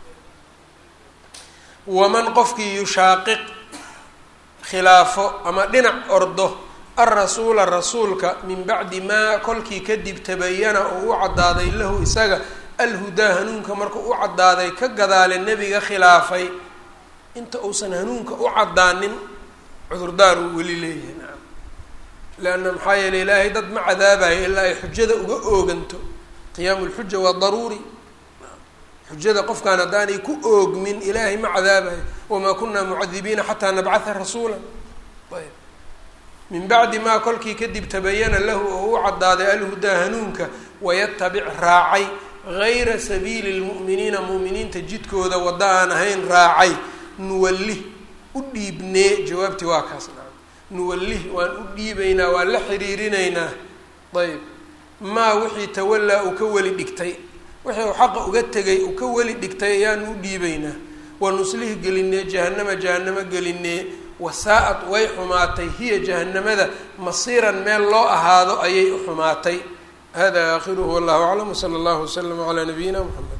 waman qofkii yushaaqiq khilaafo ama dhinac ordo alrasuula rasuulka min bacdi maa kolkii kadib tabayana oo u caddaaday lahu isaga alhudaa hanuunka markuu u caddaaday ka gadaale nebiga khilaafay inta uusan hanuunka u caddaanin cudurdaar uu weli leeyahay nacam leanna maxaa yeeley ilaahay dad ma cadaabayo ilaa ay xujada uga ooganto qiyaamu lxuja waa daruuri xujada qofkaan haddaanay ku oogmin ilaahay ma cadaabayo wamaa kunaa mucadibiina xataa nabcatha rasuula ayb min bacdi maa kolkii kadib tabayana lahu oo u caddaaday alhudaa hanuunka wayatabic raacay gayra sabiili lmu'miniina mu'miniinta jidkooda wadda aan ahayn raacay nuwallih u dhiibnee jawaabtii waa kaas nacam nuwallih waan u dhiibaynaa waan la xiriirinaynaa ayb maa wixii tawallaa uu ka weli dhigtay wixii uu xaqa uga tegay uu ka weli dhigtay ayaanu u dhiibaynaa wanuslih gelinee jahanama jahanamo gelinee wasaa-ad way xumaatay hiya jahanamada masiiran meel loo ahaado ayay u xumaatay hada aakhiruhu wallahu aclam wsala allahu waslama calaa nabiyina mxamed